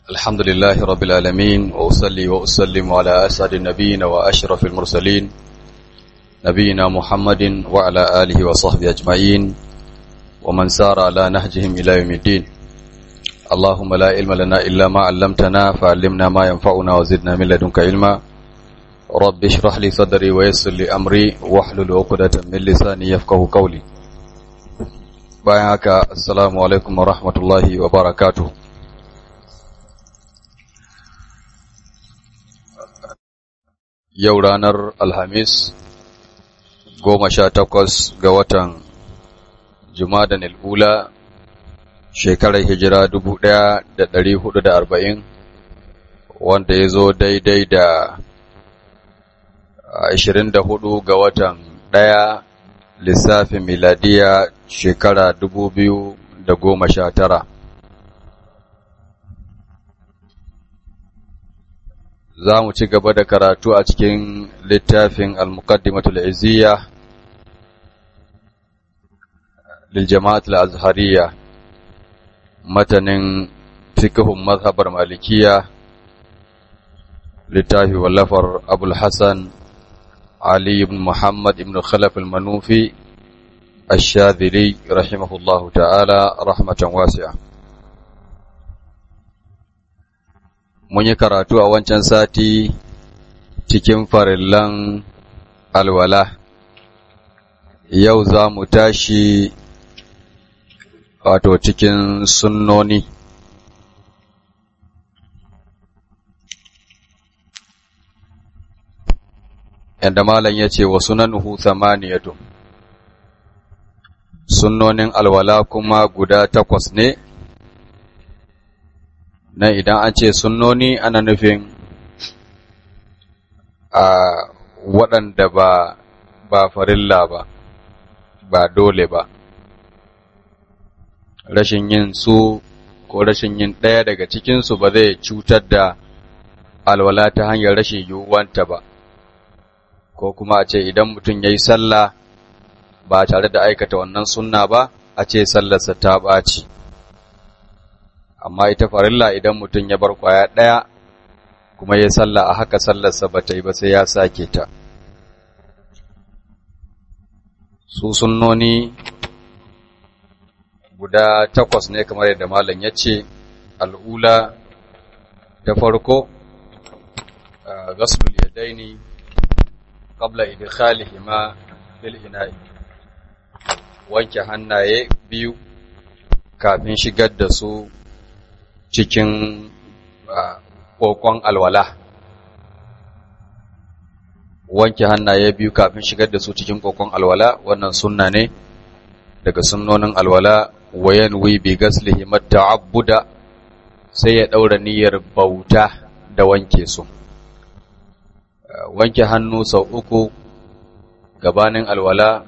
الحمد لله رب العالمين وأصلي وأسلم على أسعد النبيين وأشرف المرسلين نبينا محمد وعلى آله وصحبه أجمعين ومن سار على نهجهم إلى يوم الدين اللهم لا علم لنا إلا ما علمتنا فعلمنا ما ينفعنا وزدنا من لدنك علما رب اشرح لي صدري ويسر لي أمري واحلل عقدة من لساني يفقه قولي bayan haka assalamu alaikum wa rahmatullahi wa barakatuh yau ranar alhamis goma sha takwas ga watan jumadan al'ula shekarar hijira dubu ɗaya da ɗari hudu da arba'in wanda ya zo daidai da ashirin da hudu ga watan ɗaya lissafin miladiya shekara dubu biyu da goma sha tara. Za mu ci gaba da karatu a cikin littafin Al-Muqaddimatul Izziya lil Jama'atul Azhariya matanin fiqhun mazhabar Malikiya littafi wallafar Abul Hassan علي بن محمد بن خلف المنوفي الشاذلي رحمه الله تعالى رحمة واسعة mun yi karatu a wancan sati cikin farillan alwala yau za mu tashi wato cikin sunnoni yadda malam ya ce wa sunanuhu thamaniyatu sunnonin alwala kuma guda takwas ne na idan an ce sunnoni ana nufin a waɗanda ba ba farilla ba ba dole ba rashin yin su ko rashin yin ɗaya daga cikinsu ba zai cutar da alwala ta hanyar rashin yiwuwanta ba ko kuma a ce idan mutum ya yi sallah ba tare da aikata wannan sunna ba a ce sallarsa ta ɓaci amma ita farilla idan mutum ya bar kwaya ɗaya kuma ya sallah a haka sallarsa ba ta yi ba sai ya sake ta su sunnoni guda takwas ne kamar yadda malam ya ce al'ula ta farko gasulul yadaini qabla idkhalihima fil ina'i wanke hannaye biyu kafin shigar da su cikin kokon alwala wanke hannaye biyu kafin shigar da su cikin kokon alwala wannan sunna ne daga sunnonin alwala wayan wi bi gaslihima ta'abbuda sai ya daura niyyar bauta da wanke su wanke hannu sau uku gabanin alwala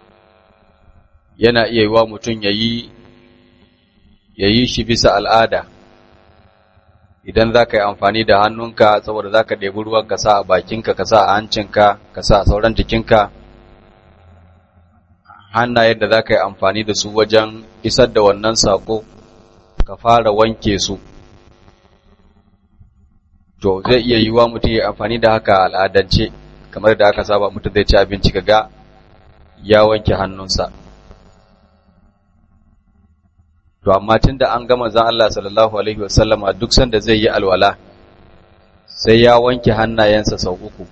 yana iya yiwa mutum ya yi shi bisa al'ada idan za ka yi amfani da hannunka saboda za ka ɗebi ruwan ka sa a bakinka ka sa a hancinka ka sa a sauran jikinka hannayen da za ka yi amfani da su wajen isar da wannan sako ka fara wanke su to zai iya yiwuwa mutum ya amfani da haka al'adance kamar da aka saba mutum zai ci abinci ga ya wanke hannunsa to amma tun da an gama zan Allah sallallahu alaihi wasallama duk sanda zai yi alwala sai ya wanke hannayensa sau uku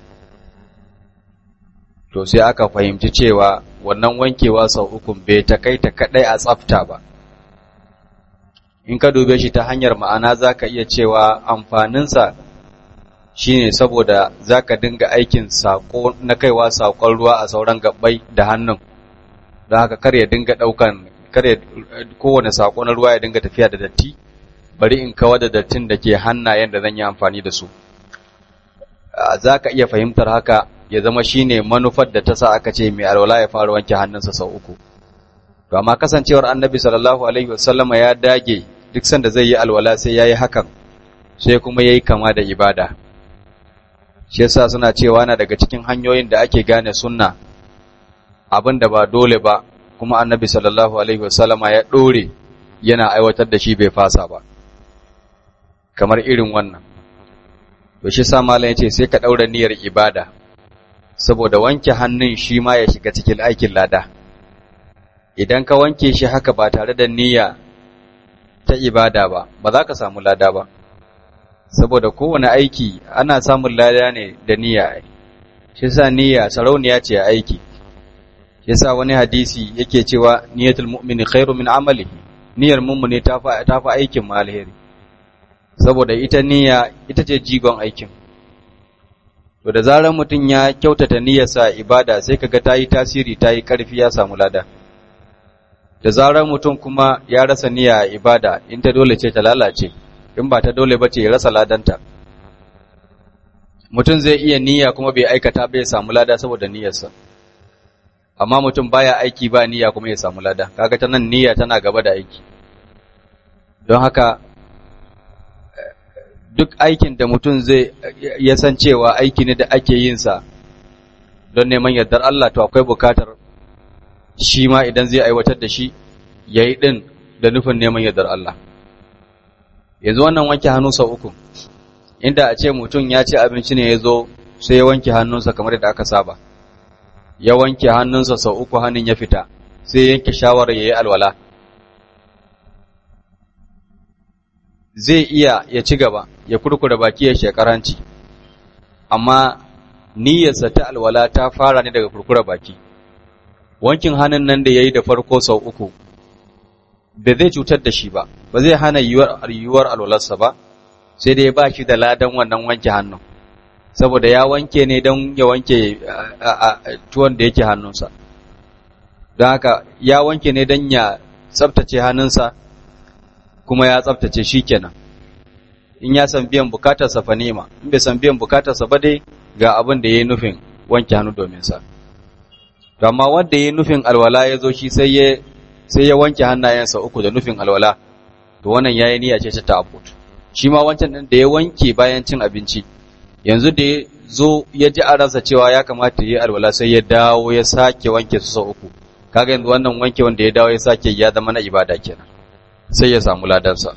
to sai aka fahimci cewa wannan wankewa sau uku bai ta kai ta kadai a tsafta ba in ka dube shi ta hanyar ma'ana za ka iya cewa amfaninsa shine saboda zaka dinga aikin sako na kaiwa sakon ruwa a sauran gabbai da hannun don haka kar ya dinga daukan kar ya kowane sako na ruwa ya dinga tafiya da datti bari in kawar da dattin da ke hannayen da zan yi amfani da su zaka iya fahimtar haka ya zama shine manufar da ta sa aka ce mai alwala ya fara wanke hannunsa sau uku to amma kasancewar annabi sallallahu alaihi wasallama ya dage duk sanda zai yi alwala sai yayi hakan sai kuma yayi kama da ibada shi yasa suna cewa na daga cikin hanyoyin da ake gane sunna abin da ba dole ba kuma annabi sallallahu alaihi wasallama ya dore yana aiwatar da shi bai fasa ba kamar irin wannan to shi sa malam yace sai ka daura niyyar ibada saboda wanke hannun shi ma ya shiga cikin aikin lada idan ka wanke shi haka ba tare da niyya ta ibada ba ba za ka samu lada ba saboda kowane aiki ana samun lada ne da niyya shi sa niyya sarauniya ce a aiki shi sa wani hadisi yake cewa niyyatul mu'mini khairu min amalihi niyyar mummuni ta fa ta fa aikin ma alheri saboda ita niyya ita ce jigon aikin to da zarar mutum ya kyautata niyyarsa ibada sai kaga ta yi tasiri ta yi ƙarfi ya samu lada da zarar mutum kuma ya rasa niyya ibada in ta dole ce ta lalace in ba ta dole ba ce ya rasa ladanta mutum zai iya niyya kuma bai aikata bai samu lada saboda niyyarsa amma mutum baya aiki ba niyya kuma ya samu lada kaga ta nan niyya tana gaba da aiki don haka duk aikin da mutum zai ya san cewa aiki ne da ake yin sa don neman yardar Allah to akwai bukatar shi ma idan zai aiwatar da shi yayi din da nufin neman yardar Allah yanzu wannan wanke hannu sau uku inda a ce mutum ya ci abinci ne ya zo sai ya wanke hannunsa kamar yadda aka saba ya wanke hannunsa sau uku hannun ya fita sai yanke shawarar ya yi alwala zai iya ya ci gaba ya kurkura baki ya shekaranci amma niyyarsa ta alwala ta fara ne daga kurkura baki wankin hannun nan da ya yi da farko sau uku ba zai cutar da shi ba ba zai hana yiwuwar alwalarsa ba sai dai ba shi da ladan wannan wanke hannun saboda ya wanke ne don ya wanke tuwon da yake hannunsa don haka ya wanke ne don ya tsabtace hannunsa kuma ya tsabtace shi kenan in ya san biyan bukatarsa fa nema in bai san biyan bukatarsa ba dai ga abin da ya yi nufin wanke hannu domin sa amma wanda ya yi nufin alwala ya zo shi sai ya sai ya wanke hannayensa uku da nufin alwala to wannan yayi niyya ce ta ta'abbud shi ma wancan din da ya wanke bayan cin abinci yanzu da ya zo ya ji a ransa cewa ya kamata ya yi alwala sai ya dawo ya sake wanke su sau uku kaga yanzu wannan wanke wanda ya dawo ya sake ya zama na ibada kenan sai ya samu ladansa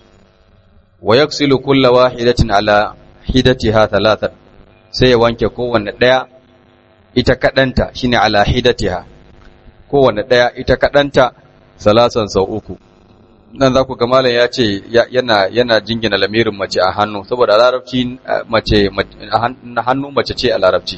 wa yaksilu kulla wahidatin ala hidatiha thalathan sai ya wanke kowanne daya ita kadanta shine ala hidatiha kowanne daya ita kadanta salasan sau uku nan za ku ga malam ya ce yana yana jingina lamirin mace a hannu saboda a larabci mace hannu mace ce a larabci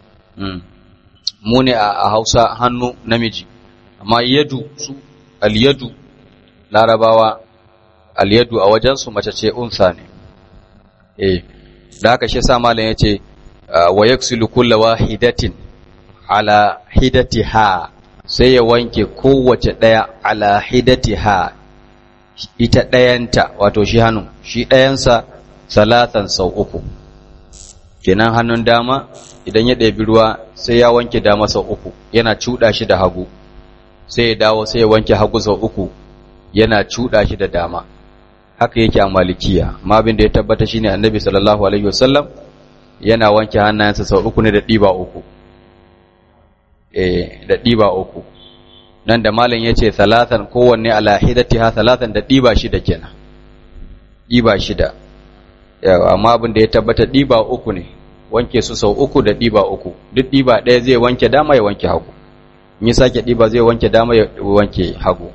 mu ne a Hausa hannu namiji amma yadu su al-yadu larabawa al-yadu a wajen su mace ce unsa ne eh da haka shi sa malam ya ce wa yaksilu kullu wahidatin ala hidatiha sai ya wanke kowace ɗaya ala hidatiha ita ɗayanta wato shi hannu shi ɗayansa salatan sau uku kenan hannun dama idan ya ɗebi ruwa sai ya wanke dama sau uku yana cuɗa shi da hagu sai ya dawo sai ya wanke hagu sau uku yana cuɗa shi da dama haka yake a malikiya amma abin da ya tabbata shine annabi sallallahu alaihi wasallam yana wanke hannayensa sau uku ne da ɗiba uku eh da ɗiba uku nan da malam ya ce talatan kowanne ala hidatiha talatan da ɗiba shida kenan ɗiba shida yawa amma abin da ya tabbata ɗiba uku ne wanke su sau uku da ɗiba uku duk ɗiba ɗaya zai wanke dama ya wanke hagu in ya sake ɗiba zai wanke dama ya wanke hagu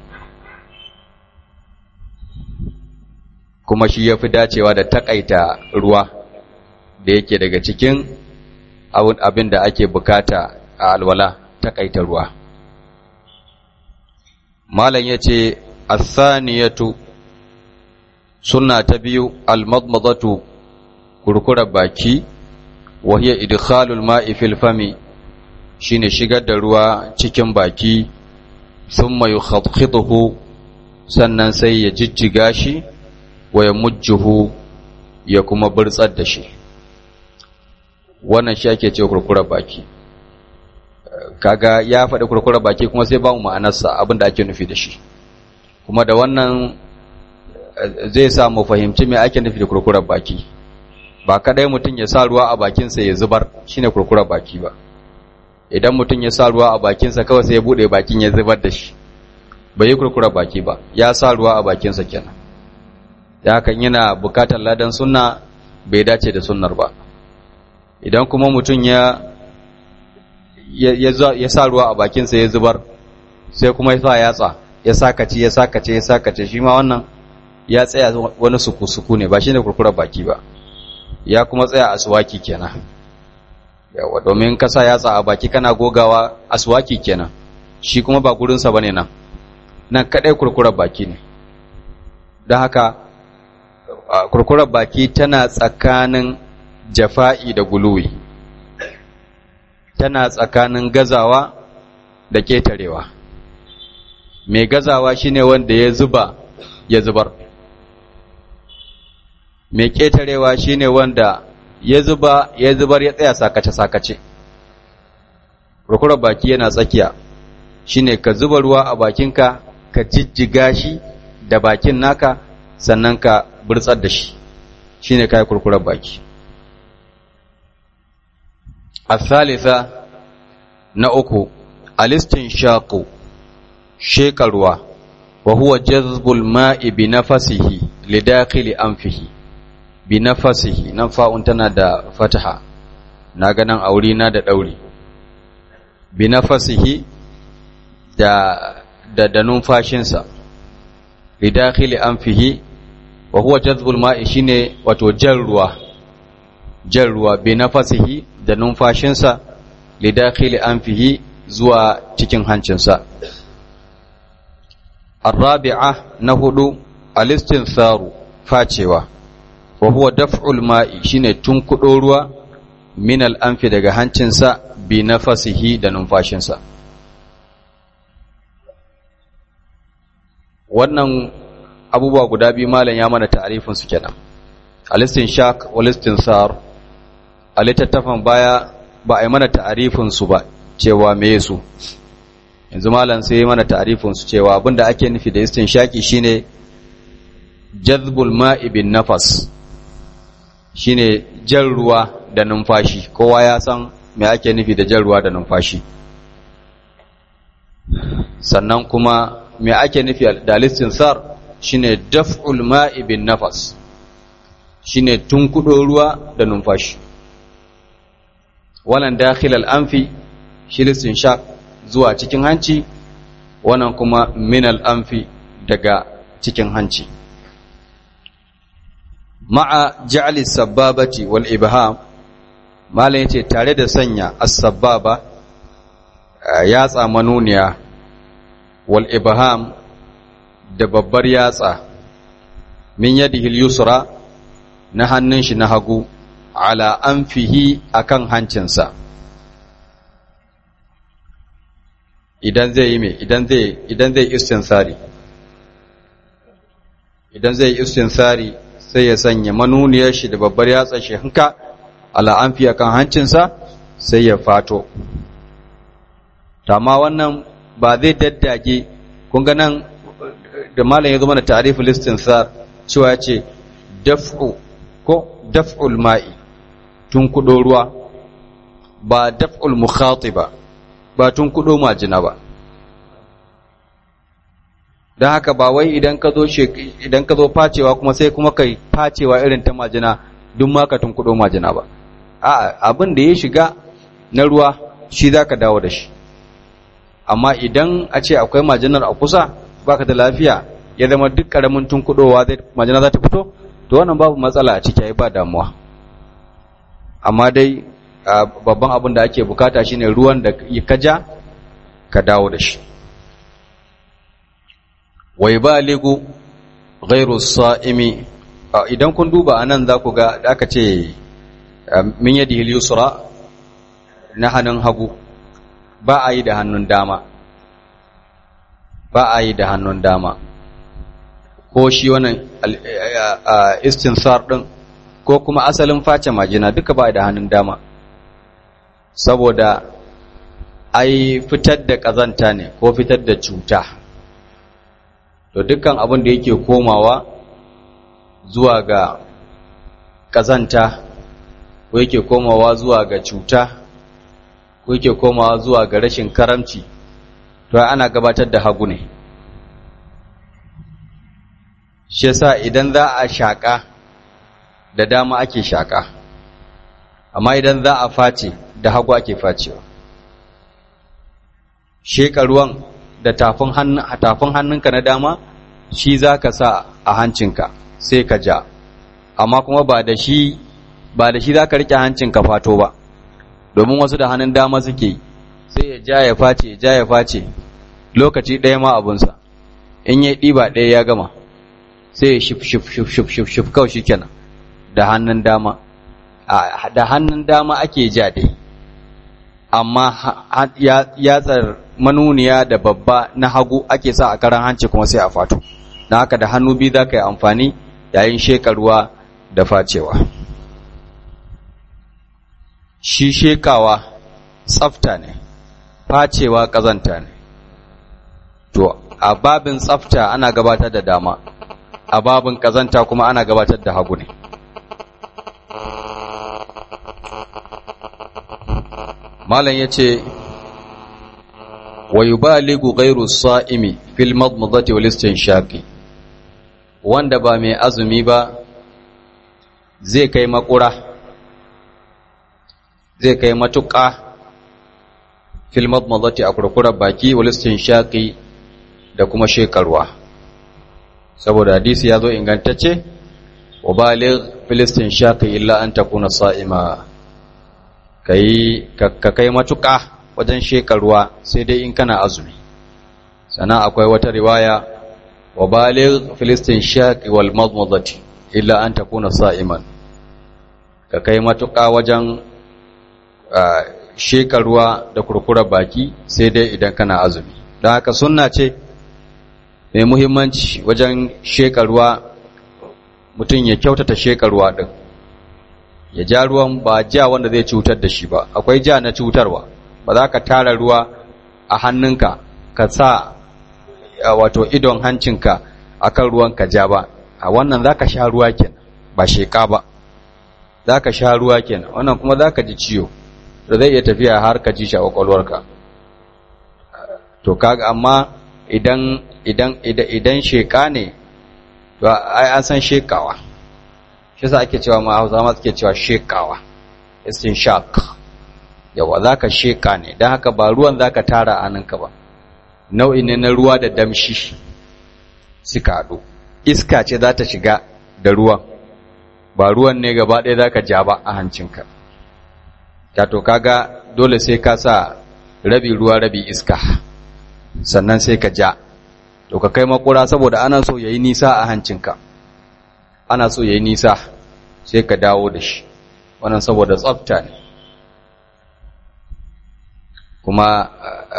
kuma shi ya fi dacewa da takaita ruwa da yake daga cikin abin da ake bukata a alwala takaita ruwa malam ya ce athaniyatu sunna ta biyu almadmadatu kurkura baki wa hiya idkhalul ma'i fil fami shine shigar da ruwa cikin baki thumma yukhaddhiduhu sannan sai ya jijjiga shi wa ya mujjuhu ya kuma burtsar da shi wannan shi ake ce kurkura baki kaga ya faɗi kurkura baki kuma sai ba mu ma'anarsa abin da ake nufi da shi kuma da wannan zai sa mu fahimci me ake nufi da kurkurar baki ba kadai mutum ya sa ruwa a bakinsa ya zubar shine kurkurar baki ba idan mutum ya sa ruwa a bakinsa kawai sai ya bude bakin ya zubar da shi bai yi kurkurar baki ba ya sa ruwa a bakinsa kenan da hakan yana bukatar ladan sunna bai dace da sunnar ba idan kuma mutum ya ya sa ruwa a bakinsa ya zubar sai kuma ya sa yatsa ya sakace ya sakace ya sakace shi ma wannan ya tsaya wani suku-suku ne ba shi ne kurkurar baki ba ya kuma tsaya aswaki kenan yawa domin ka sa yatsa a baki kana gogawa aswaki kenan shi kuma ba gurinsa ba ne nan nan kaɗai kurkurar baki ne don haka kurkurar baki tana tsakanin jafa'i da guluwi tana tsakanin gazawa da ketarewa mai gazawa shine wanda ya zuba ya zubar mai ketarewa shine wanda ya zuba ya zubar ya tsaya sakace-sakace kurkurar baki yana tsakiya shine ka zuba ruwa a bakinka ka jijjiga shi da bakin naka sannan ka burtsar da shi shine kai kurkurar baki الثالثة نأكو الاستنشاق شيكروا وهو جذب الماء بنفسه لداخل أنفه بنفسه نفا انتنا دا فتحة ناغنا أولينا دا دولي بنفسه دا دا دا ننفاشنسا لداخل أنفه وهو جذب الماء شيني وتجروا جروا بنفسه da numfashinsa lidakhili anfihi zuwa cikin hancinsa الرابعة نهدو الاستنثار فاتشوا وهو دفع الماء شيني تنكدو ruwa min al'amfi daga hancinsa bi nafasihi da numfashinsa wannan abubuwa guda biyu malam ya mana ta'arifin su kenan alistin shak walistin sar a littattafan baya ba a yi mana ta'arifin su ba cewa me su yanzu malam sai mana ta'arifin su cewa abinda ake nufi da istin shaki shine jazbul ma'i bin nafas shine jan ruwa da numfashi kowa ya san me ake nufi da jan ruwa da numfashi sannan kuma me ake nufi da listin sar shine daf'ul ma'i bin nafas shine tunkudo ruwa da numfashi wannan dakhil al-anfi shi listin shaq zuwa cikin hanci wannan kuma min al-anfi daga cikin hanci ma'a ja'li sababati wal ibham malam yace tare da sanya as-sababa yatsa manuniya wal ibham da babbar yatsa min yadihi al-yusra na hannun shi na hagu ala anfihi akan hancinsa idan zai yi me idan zai idan zai istinsari idan zai istinsari sai ya sanya manuniyar shi da babbar yatsa shi hanka ala anfi akan hancinsa sai ya fato amma wannan ba zai daddage kun ga nan da malam ya zo mana ta'riful istinsar cewa ce daf'u ko daf'ul ma'i tun kudo ruwa ba daf'ul mukhatiba ba tun kudo majina ba don haka ba wai idan ka zo idan ka zo facewa kuma sai kuma kai facewa irin ta majina duk ma ka tun kudo majina ba a abin da ya shiga na ruwa shi zaka dawo da shi amma idan a ce akwai majinar a kusa baka da lafiya ya zama duk karamin tun kudowa zai majina za ta fito to wannan babu matsala a ciki ba damuwa amma dai babban abin da ake bukata shine ruwan da ka ja ka dawo da shi wai baligu ghairu sa'imi idan kun duba anan za ku ga da aka ce min yadi yusra na hannun hagu ba a yi da hannun dama ba a yi da hannun dama ko shi wannan istinsar din ko kuma asalin face majina duka ba da hannun dama saboda ai fitar da ƙazanta ne ko fitar da cuta to dukkan abin da yake komawa zuwa ga ƙazanta ko yake komawa zuwa ga cuta ko yake komawa zuwa ga rashin karamci to ana gabatar da hagu ne shi yasa idan za a shaƙa da dama ake shaƙa amma idan za a face da hagu ake facewa sheƙa ruwan da tafin hannunka na dama shi za ka sa a hancinka sai ka ja amma kuma ba da shi ba da shi za ka riƙe hancinka fato ba domin wasu da hannun dama suke sai ya ja ya face ja ya face lokaci ɗaya ma abunsa in ya ɗiba ɗaya ya gama sai ya shif shif shif shif shif shif kawai shi kenan da hannun dama da hannun dama ake ja dai amma yatsar manuniya da babba na hagu ake sa a karan hanci kuma sai a fato na haka da hannu biyu za ka yi amfani yayin shekarwa da facewa shi shekawa tsafta ne facewa ƙazanta ne to a babin tsafta ana gabatar da dama a babin ƙazanta kuma ana gabatar da hagu ne malam ya ce wa yubaligu ghairu sa'imi fil madmadati wal istinshaqi wanda ba mai azumi ba zai kai makura zai kai matuƙa fil madmadati a kurkurar baki wal istinshaqi da kuma shekarwa saboda hadisi ya zo ingantacce wa baligh fil istinshaqi illa an takuna sa'ima kai ka kai matuƙa wajen shekarwa sai dai in kana azumi sannan akwai wata riwaya wa baligh filistin shaqi wal madmadati illa an takuna sa'iman ka kai matuƙa wajen shekarwa da kurkura baki sai dai idan kana azumi don haka sunna ce mai muhimmanci wajen shekarwa mutum ya kyautata shekarwa din ya ja ruwan ba ja wanda zai cutar da shi ba akwai ja na cutarwa ba za ka tara ruwa a hannunka ka sa wato idon hancinka a kan ruwan ka ja ba a wannan za ka sha ruwa kenan ba sheka ba za ka sha ruwa kenan wannan kuma za ka ji ciwo da zai iya tafiya har ka ji shi a kwakwalwarka to kaga amma idan idan idan sheka ne to ai an san shekawa shi yasa ake cewa ma Hausa ma suke cewa shekawa istinshaq yawa za ka sheƙa ne don haka ba ruwan za ka tara aninka ba nau'i ne na ruwa da damshi suka haɗu iska ce za ta shiga da ruwan ba ruwan ne gaba ɗaya za ka ja ba a hancinka to kaga dole sai ka sa rabi ruwa rabi iska sannan sai ka ja to ka kai makura saboda ana so ya yi nisa a hancinka ana so ya yi nisa sai ka dawo da shi wannan saboda tsafta ne kuma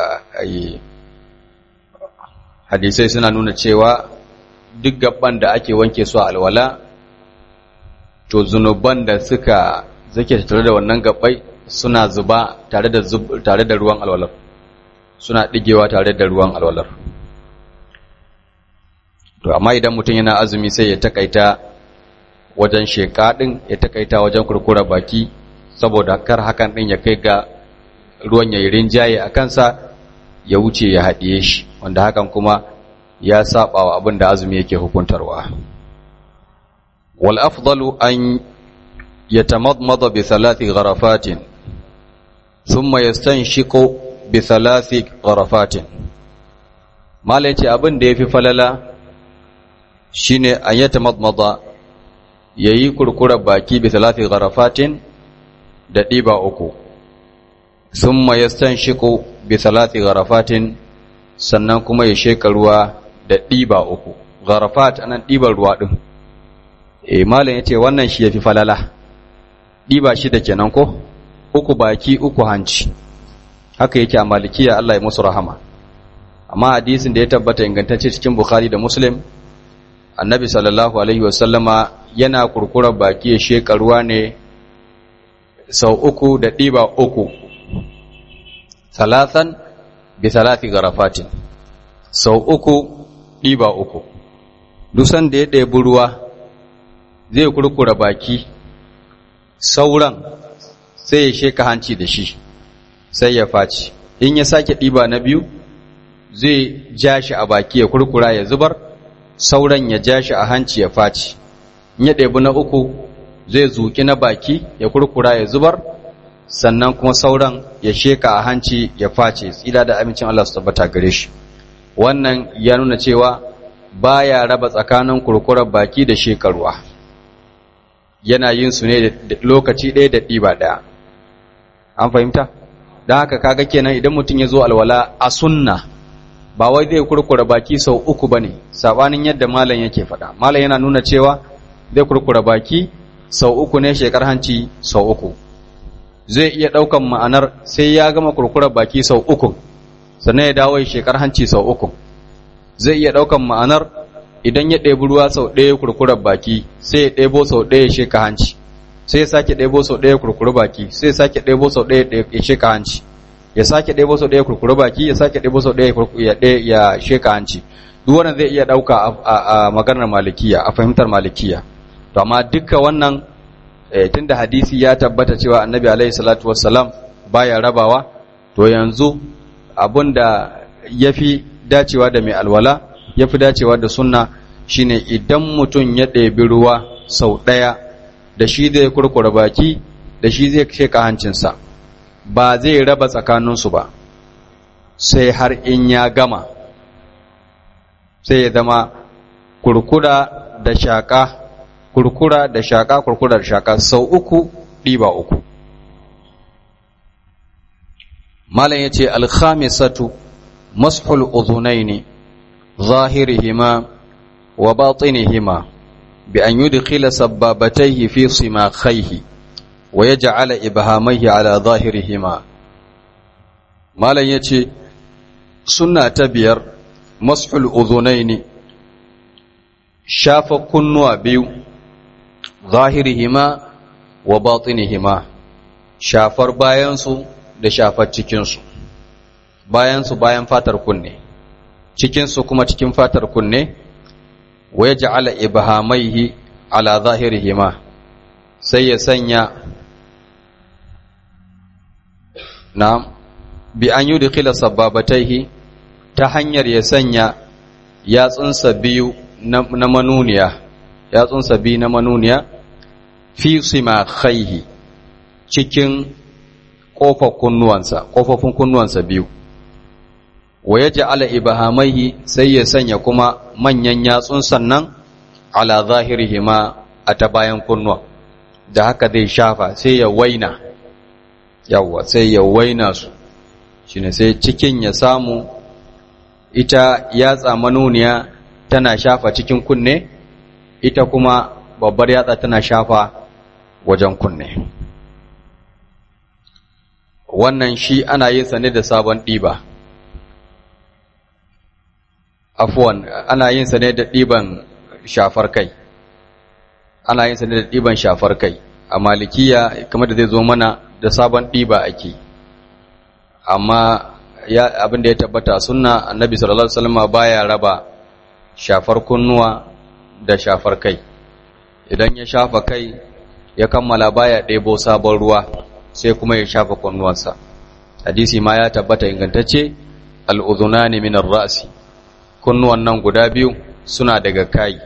hadisai suna nuna cewa duk gaban da ake wanke su a alwala to zunuban da suka zake tare da wannan gabbai suna zuba tare da tare da ruwan alwalar suna digewa tare da ruwan alwalar to amma idan mutum yana azumi sai ya takaita wajen sheka din ya takaita wajen kurkura baki saboda kar hakan din ya kai ga ruwan ya yi rinjaye a kansa ya wuce ya haɗiye shi wanda hakan kuma ya saba wa abin da azumi yake hukuntarwa wal afdalu an yatamadmada bi thalathi gharafatin thumma yastanshiqu bi thalathi gharafatin malai ce abin da yafi falala shine an yatamadmada yayi kurkurar baki bi thalathi gharafatin da ɗiba uku summa yastanshiqu bi thalathi gharafatin sannan kuma ya sheka ruwa da ɗiba uku gharafat anan ɗiban ruwa din eh malam yace wannan shi yafi falala ɗiba shi da kenan ko uku baki uku hanci haka yake a malikiya Allah ya musu rahama amma hadisin da ya tabbata ingantacce cikin bukhari da muslim annabi sallallahu alaihi wasallama yana kurkurar baki ya sheka ruwa ne sau uku da ɗiba uku talatan bi talati garafatin sau uku ɗiba uku dusan da ya ɗebi ruwa zai kurkura baki sauran sai ya sheka hanci da shi sai ya faci in ya sake ɗiba na biyu zai ja shi a baki ya kurkura ya zubar sauran ya ja shi a hanci ya faci in ya ɗebi na uku zai zuƙi na baki ya kurkura ya zubar sannan kuma sauran ya sheka a hanci ya face tsira da amincin Allah su tabbata gare shi wannan ya nuna cewa baya raba tsakanin kurkurar baki da shekarwa yana yin su ne da lokaci ɗaya da ɗiba ɗaya an fahimta don haka kaga kenan idan mutum ya zo alwala a sunna ba wai zai kurkura baki sau uku ba ne saɓanin yadda malam yake faɗa malam yana nuna cewa zai kurkura baki sau uku ne shekar hanci sau uku zai iya ɗaukan ma'anar sai ya gama kurkurar baki sau uku sannan ya dawo shekar hanci sau uku zai iya ɗaukan ma'anar idan ya ɗebi ruwa sau ɗaya kurkurar baki sai ya ɗebo sau ɗaya ya sheka hanci sai ya sake ɗebo sau ɗaya kurkuru baki sai ya sake ɗebo sau ɗaya ya sheka hanci ya sake ɗebo sau ɗaya kurkuru baki ya sake ɗebo sau ɗaya ya sheka hanci duk wannan zai iya ɗauka a maganar malikiya a fahimtar malikiya to amma duka wannan tunda hadisi ya tabbata cewa annabi alaihi salatu wassalam baya rabawa to yanzu abinda yafi dacewa da mai alwala yafi dacewa da sunna shine idan mutum ya ɗebi ruwa sau ɗaya da shi zai kurkura baki da shi zai sheka hancinsa ba zai raba tsakaninsu ba sai har in ya gama sai ya zama kurkura da shaƙa kurkura da shaƙa kurkura da shaƙa sau uku ɗiba uku malam ya ce alkhamisatu mashul uzunaini zahirihima wa batinihima bi an yudkhila sabbabatayhi fi simakhayhi wa yaj'ala ibhamayhi ala zahirihima malam ya ce sunna ta biyar mashul uzunaini shafa kunnuwa biyu zahirihima wa batinihima shafar bayansu da shafar cikinsu bayansu bayan fatar kunne cikinsu kuma cikin fatar kunne wa ya ja'ala ibhamaihi ala zahirihima sai ya sanya na bi an yudkhila sababataihi ta hanyar ya sanya yatsunsa biyu na manuniya yatsunsa biyu na manuniya fi simakhaihi cikin ƙofar kunnuwansa ƙofofin kunnuwansa biyu wa ya ja'ala ibahamaihi sai ya sanya kuma manyan yatsun sannan ala zahirihima a ta bayan kunnuwa da haka zai shafa sai ya waina yawwa sai ya waina su shine sai cikin ya samu ita yatsa manuniya tana shafa cikin kunne ita kuma babbar yatsa tana shafa wajen kunne wannan shi ana yin sa ne da sabon ɗiba afuwan ana yin sa ne da ɗiban shafar kai ana yin sa ne da ɗiban shafar kai a malikiya kamar da zai zo mana da sabon ɗiba ake amma ya abin da ya tabbata sunna annabi sallallahu alaihi wasallam baya raba shafar kunnuwa da shafar kai idan ya shafa kai ya kammala baya ɗebo sabon ruwa sai kuma ya shafa kunnuwansa hadisi ma ya tabbata ingantacce al'udhunani min ar-ra'si kunnuwan nan guda biyu suna daga kai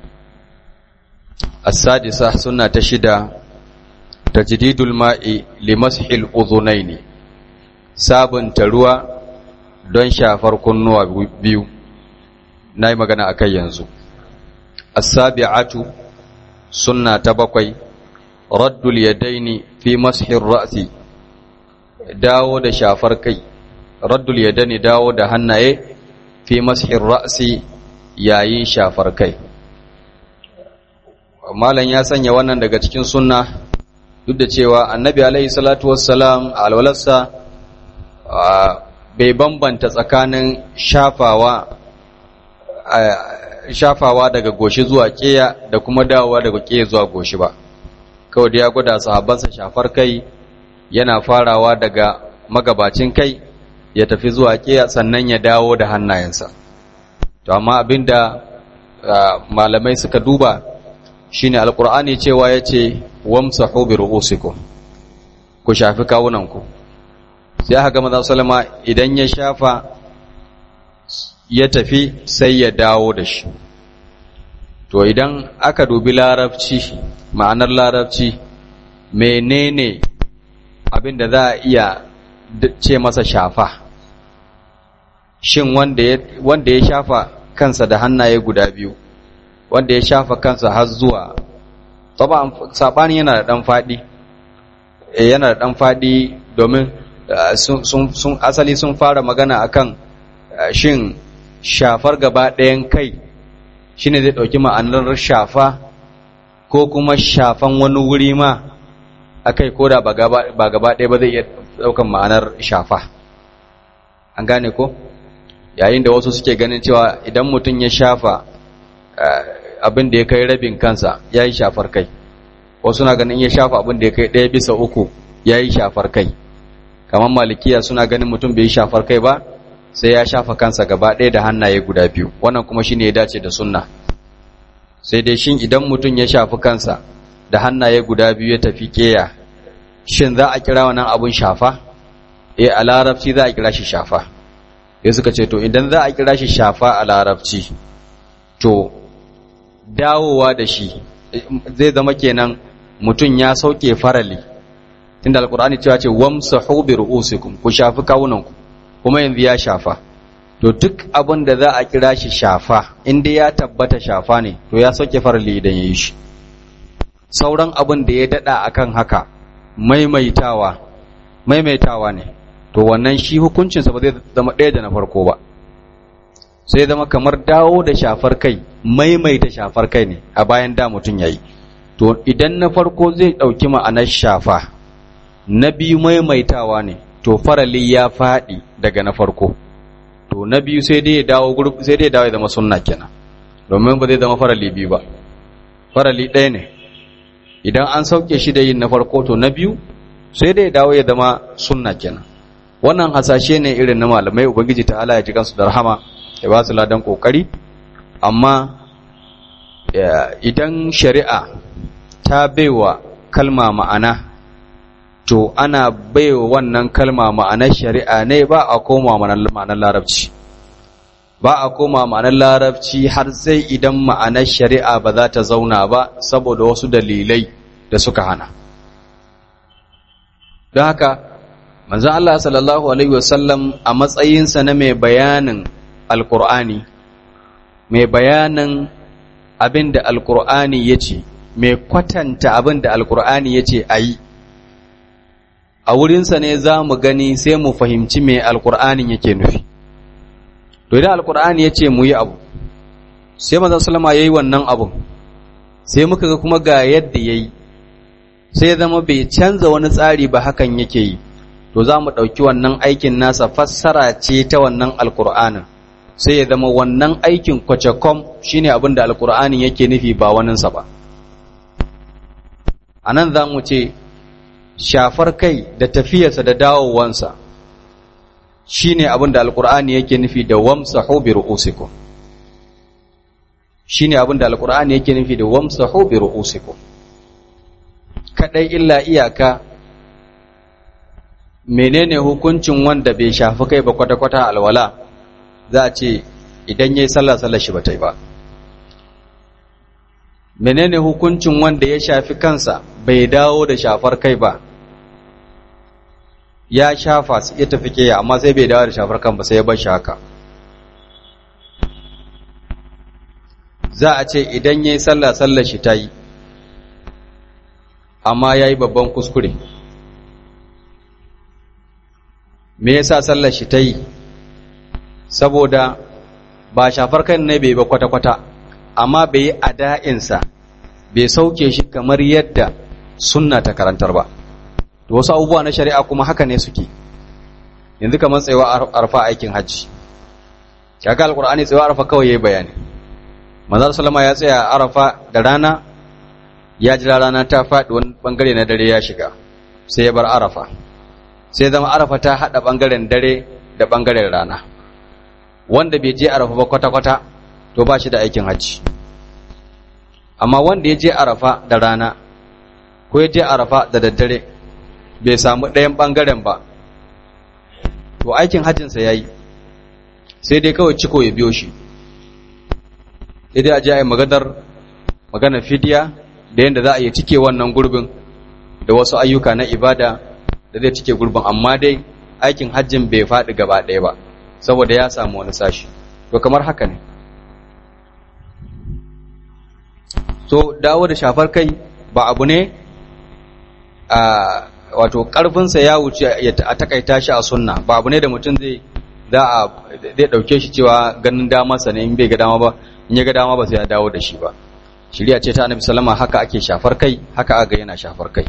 as-sadisa sunna ta shida tajdidul ma'i limashil udhunaini sabunta ruwa don shafar kunnuwa biyu nayi magana akai yanzu as-sabi'atu sunna ta bakwai raddul yadaini fi mashir ra'si dawo da shafar kai raddul yadaini dawo da hannaye fi mashir ra'si yayin shafar kai malam ya sanya wannan daga cikin sunna duk da cewa annabi alaihi salatu wassalam a alwalarsa bai bambanta tsakanin shafawa shafawa daga goshi zuwa keya da kuma dawowa daga keya zuwa goshi ba kawai da ya gwada sahabbansa shafar kai yana farawa daga magabacin kai ya tafi zuwa keya sannan ya dawo da hannayensa to amma abinda malamai suka duba shine alqur'ani cewa yace wamsahu bi ru'usikum ku shafi kawunanku sai aka ga manzo sallama idan ya shafa ya tafi sai ya dawo da shi to idan aka dubi larabci ma'anar larabci menene abin da za a iya ce masa shafa shin wanda ya shafa kansa da hannaye guda biyu wanda ya shafa kansa har zuwa saɓani yana da ɗan faɗi yana da ɗan faɗi domin sun asali sun fara magana akan shin shafar gaba ɗayan kai shine zai ɗauki ma'anar shafa ko kuma shafan wani wuri ma a kai ko da ba gaba ɗaya ba zai iya ɗaukan ma'anar shafa an gane ko yayin da wasu suke ganin cewa idan mutum ya shafa abin da ya kai rabin kansa ya yi shafar kai wasu na ganin ya shafa abin da ya kai ɗaya bisa uku ya yi shafar kai kamar malikiya suna ganin mutum bai yi shafar kai ba sai ya shafa kansa gaba ɗaya da hannaye guda biyu wannan kuma shine ya dace da sunna sai dai shin idan mutum ya shafi kansa da hannaye guda biyu ya tafi keya shin za a kira wannan abun shafa eh a larabci za a kira shi shafa ya suka ce to idan za a kira shi shafa a larabci to dawowa da shi zai zama kenan mutum ya sauke farali tunda alkur'ani cewa ce wamsahu bi ru'usikum ku shafi kawunanku kuma yanzu ya shafa to duk abin da za a kira shi shafa inda ya tabbata shafa ne to ya sauke farali idan ya yi shi sauran abin da ya dada akan haka maimaitawa maimaitawa ne to wannan shi hukuncinsa ba zai zama ɗaya da na farko ba sai zama kamar dawo da shafar kai maimaita shafar kai ne a bayan da mutum ya yi to idan na farko zai ɗauki ma'anar shafa na biyu maimaitawa ne to farali ya faɗi daga na farko to na biyu sai dai ya dawo sai dai ya dawo ya zama sunna kenan domin ba zai zama farali biyu ba farali ɗaya ne idan an sauke shi da yin na farko to na biyu sai dai ya dawo ya zama sunna kenan wannan hasashe ne irin na malamai ubangiji ta ala ya ji kansu da rahama ya ba su ladan kokari amma idan shari'a ta baiwa kalma ma'ana to ana baiwa wannan kalma ma'anar shari'a ne ba a koma ma'anar larabci ba a koma ma'anar larabci har sai idan ma'anar shari'a ba za ta zauna ba saboda wasu dalilai da suka hana don haka manzon Allah sallallahu alaihi wasallam a matsayinsa na mai bayanin alkur'ani mai bayanin abin da alkur'ani ya ce mai kwatanta abin da alkur'ani ya ce a yi a wurinsa ne za mu gani sai mu fahimci mai alkur'anin yake nufi to idan alkur'ani ya ce mu yi abu sai manzon sallama ya yi wannan abun sai muka ga kuma ga yadda ya yi sai zama bai canza wani tsari ba hakan yake yi to za mu ɗauki wannan aikin nasa fassara ce ta wannan alkur'anin sai ya zama wannan aikin kwacakom shine abin da alkur'anin yake nufi ba waninsa ba a nan za mu ce shafar kai da tafiyarsa da dawowansa shine abin da alkur'ani yake nufi da wamsahu bi ru'usikum shine abin da alkur'ani yake nufi da wamsahu bi ru'usikum kadai illa iyaka menene hukuncin wanda bai shafi kai ba kwata-kwata alwala za a ce idan yayi sallah sallar shi bata yi ba menene hukuncin wanda ya shafi kansa bai dawo da shafar kai ba ya shafa ya tafi ke amma sai bai dawo da shafar kan ba sai ya bar shi haka za a ce idan yayi sallah sallar shi ta yi amma ya yi babban kuskure me yasa sallar shi ta yi saboda ba shafar kan ne bai ba kwata-kwata amma bai yi ada'insa bai sauke shi kamar yadda sunna ta karantar ba da wasu abubuwa na shari'a kuma haka ne suke yanzu kamar tsayawa arfa aikin hajji kaga alqur'ani tsayawa arfa kawai yayi bayani manzo sallama ya tsaya arafa da rana ya jira rana ta faɗi wani bangare na dare ya shiga sai ya bar arafa sai zama arafa ta haɗa bangaren dare da bangaren rana wanda bai je arafa ba kwata-kwata to ba shi da aikin hajji amma wanda ya je arafa da rana ko ya je arafa da daddare bai samu ɗayan bangaren ba to aikin hajjinsa ya yi sai dai kawai ciko ya biyo shi sai dai a je a yi magadar magana fidiya da yadda za a yi cike wannan gurbin da wasu ayyuka na ibada da zai cike gurbin amma dai aikin hajjin bai faɗi gaba ɗaya ba saboda ya samu wani sashi to kamar haka ne so dawo da shafar kai ba abu ne a wato ƙarfinsa ya wuce a takaita shi a sunna ba abu ne da mutum zai za a zai ɗauke shi cewa ganin damarsa ne in bai ga dama ba in ya ga dama ba sai ya dawo da shi ba shari'a ce ta annabi sallama haka ake shafar kai haka aga yana shafar kai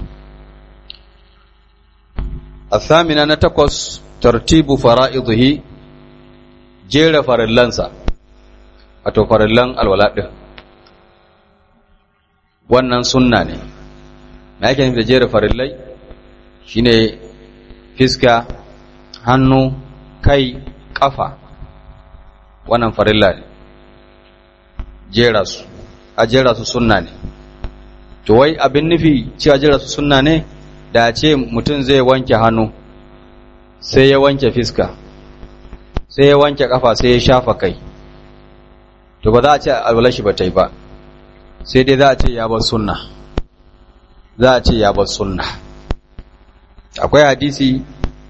الثامنة نتقص ترتيب فرائضه جير فرلانسا أتو فرلان الولاد wannan sunna ne me yake nufi da jera farillai shine fiska hannu kai kafa wannan farilla ne jera su a jera su sunna ne to wai abin nufi cewa jera su sunna ne da ce mutum zai wanke hannu sai ya wanke fiska sai ya wanke kafa sai ya shafa kai to ba za a ce alwalashi ba ta yi ba sai dai za a ce ya bar sunna za a ce ya bar sunna akwai hadisi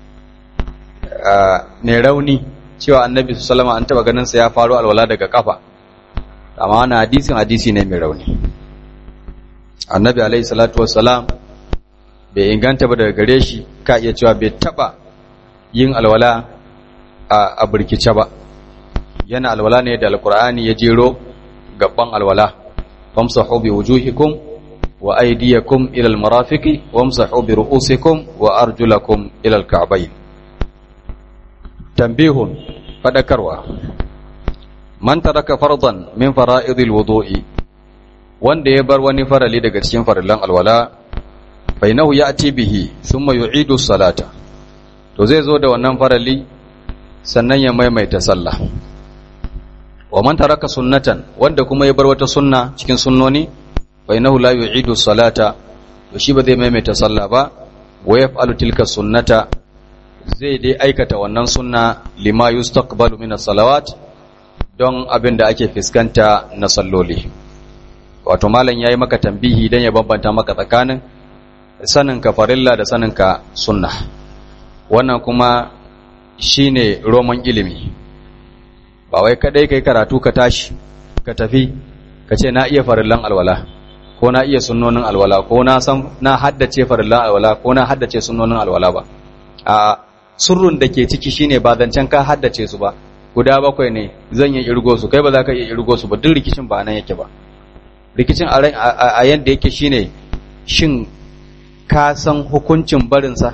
mai rauni cewa annabi sallama an taba ganin sa ya faru alwala daga kafa amma wannan hadisin hadisi ne mai rauni annabi alaihi salatu wassalam bai inganta ba daga gare shi ka iya cewa bai taba yin alwala a birkice ba yana alwala ne da alkur'ani ya jero gaban alwala famsahu bi wujuhikum wa aydiyakum ila almarafiqi wamsahu bi ru'usikum wa arjulakum ila alka'bayn tanbihun fadakarwa man taraka fardan min fara'idil wudu'i wanda ya bar wani farali daga cikin farillan alwala fainahu ya'ti bihi thumma yu'idu salata to zai zo da wannan farali sannan ya maimaita sallah wa man taraka sunnatan wanda kuma ya bar wata sunna cikin sunnoni fainahu la yu'idu salata to shi ba zai maimaita sallah ba wa yaf'alu tilka sunnata zai dai aikata wannan sunna lima yustaqbalu min as-salawat don abin da ake fuskanta na salloli wato malam yayi maka tambihi dan ya bambanta maka tsakanin saninka farilla da saninka sunna wannan kuma shine roman ilimi ba wai kadai kai karatu ka tashi ka tafi ka ce na iya farillan alwala ko na iya sunnonin alwala ko na san na haddace farillan alwala ko na haddace sunnonin alwala ba a surrun da ke ciki shine ba zancen ka haddace su ba guda bakwai ne zan yi irgo su kai ba za ka iya irgo su ba duk rikicin ba nan yake ba rikicin a yadda yake shine shin ka san hukuncin barinsa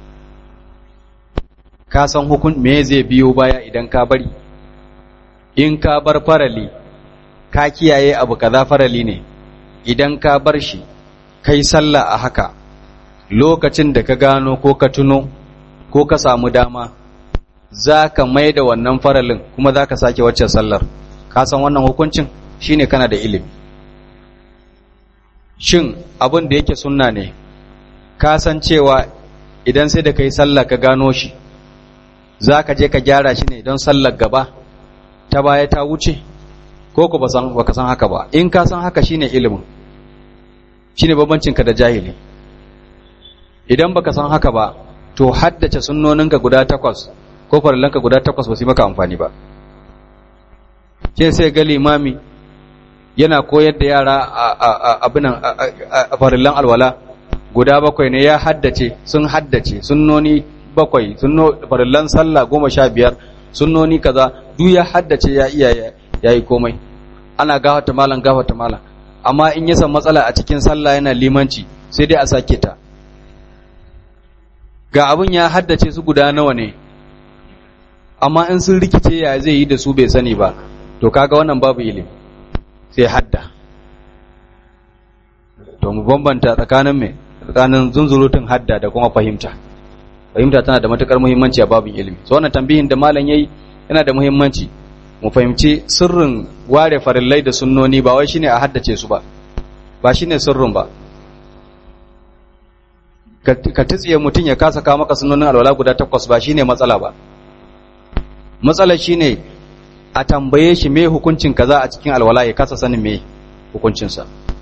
ka san hukun me zai biyo baya idan ka bari in ka bar farali ka kiyaye abu kaza farali ne idan ka bar shi kai sallah a haka lokacin da ka gano ko ka tuno ko ka samu dama za ka mai da wannan faralin kuma za ka sake waccan sallar ka san wannan hukuncin shine kana da ilimi shin abin da yake sunna ne ka san cewa idan sai da kai sallah ka gano shi za ka je ka gyara shi ne don sallar gaba ta baya ta wuce ko ku ba ka san haka ba in ka san haka shine ilimin shine bambancinka da jahili idan baka san haka ba to haddace sunnoninka guda takwas ko farillanka guda takwas ba su maka amfani ba sai sai ga limami yana koyar da yara abinan a farillan alwala guda bakwai ne ya haddace sun haddace sunnoni bakwai farillan sallah goma sha biyar sunnoni kaza duk ya haddace ya iya ya yi komai ana gafata malam gafata malam amma in ya san matsala a cikin sallah yana limanci sai dai a sake ta ga abin ya haddace su guda nawa ne amma in sun rikice ya zai yi da su bai sani ba to kaga wannan babu ilimi sai hadda to mu bambanta tsakanin me tsakanin zunzurutun hadda da kuma fahimta fahimta tana da matukar muhimmanci a babin ilimi so wannan tambihin da malam yayi yana da muhimmanci mu fahimci sirrin ware farillai da sunnoni ba wai shine a haddace su ba ba shine sirrin ba ka tsiye mutum ya kasa kawo maka sunnonin alwala guda takwas ba shine matsala ba matsala shine a tambaye shi me hukuncin kaza a cikin alwala ya kasa sanin me hukuncinsa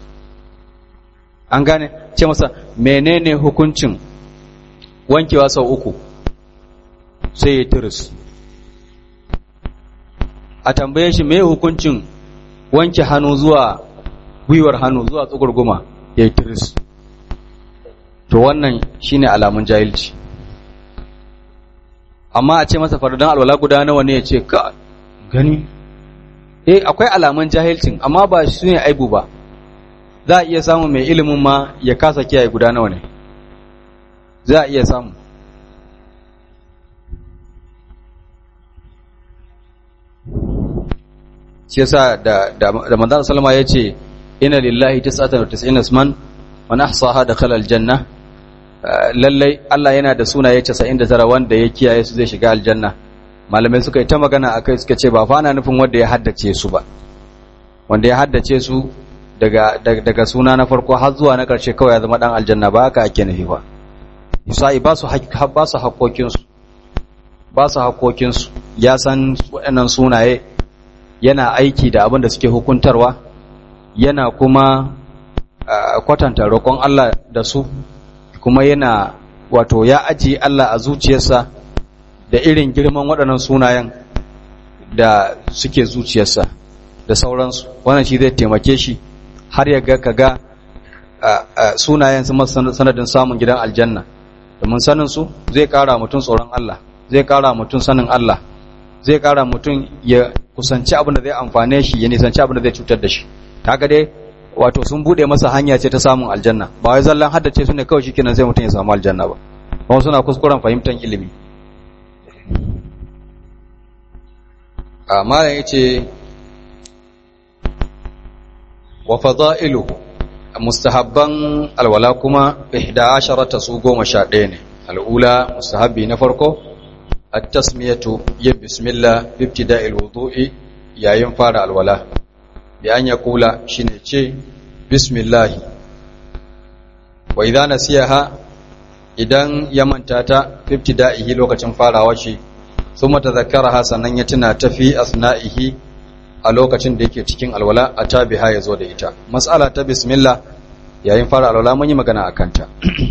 an gane ce masa menene hukuncin wankewa sau uku sai ya tiris a tambaye shi me hukuncin wanke hannu zuwa gwiwar hannu zuwa tsugurguma ya yi tiris to wannan shine alamun jahilci amma a ce masa fardan alwala guda nawa ne ya ce ka gani eh akwai alamun jahilcin amma ba su ne aibu ba za a iya samu mai ilimin ma ya kasa kiyaye guda nawa ne za a iya samu shi yasa da da, da manzon sallama yace inna lillahi 99 isman man ahsaha dakhala aljanna lallai Allah yana da sunaye 99 wanda ya kiyaye su zai shiga aljanna malamai suka yi ta magana akai suka ce ba fa ana nufin wanda ya haddace su ba wanda ya haddace su daga daga suna na farko har zuwa na karshe kawai ya zama dan aljanna ba haka ake nufi ba Isa'i ba su ba su haƙoƙin su ba su haƙoƙin su ya san waɗannan sunaye yana aiki da abin da suke hukuntarwa yana kuma kwatanta roƙon Allah da su kuma yana wato ya ajiye Allah a zuciyarsa da irin girman waɗannan sunayen da suke zuciyarsa da sauransu wannan shi zai taimake shi har ya ga kaga sunayen su sanadin samun gidan aljanna domin sanin su zai ƙara mutum tsoron Allah zai ƙara mutum sanin Allah zai ƙara mutum ya kusanci abin da zai amfane shi ya nisanci abin da zai cutar da shi kaga dai wato sun bude masa hanya ce ta samun aljanna ba wai zallan haddace su ne kawai shikenan sai mutum ya samu aljanna ba kuma suna kuskuren fahimtar ilimi a malam yace wa fada'ilu mustahabban alwala kuma 11 su goma sha ɗaya ne al'ula mustahabbi na farko at-tasmiyatu ya bismillah bi ibtida'il wudu'i yayin fara alwala bi an yaqula shine ce bismillah wa idza nasiyaha idan ya manta ta fi ibtida'ihi lokacin farawa shi thumma tadhakkaraha sannan ya tuna ta fi asna'ihi a lokacin da yake cikin alwala a tabiha ya zo da ita mas'ala ta bismillah yayin fara alwala mun yi magana akan ta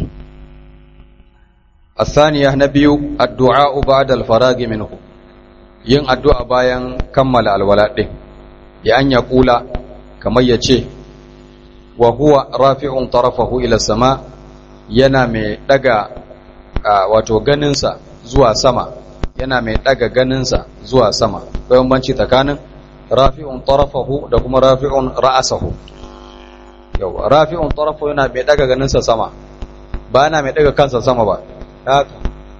الثانية نبي الدعاء بعد الفراغ منه yin addu'a bayan kammala alwala ɗin ya an ya ƙula kamar ya ce wa huwa rafi'un tarafahu ila sama yana mai ɗaga wato ganinsa zuwa sama yana mai ɗaga ganinsa zuwa sama bayan banci tsakanin rafi'un tarafahu da kuma rafi'un ra'asahu yau rafi'un tarafahu yana mai ɗaga ganinsa sama ba yana mai ɗaga kansa sama ba haka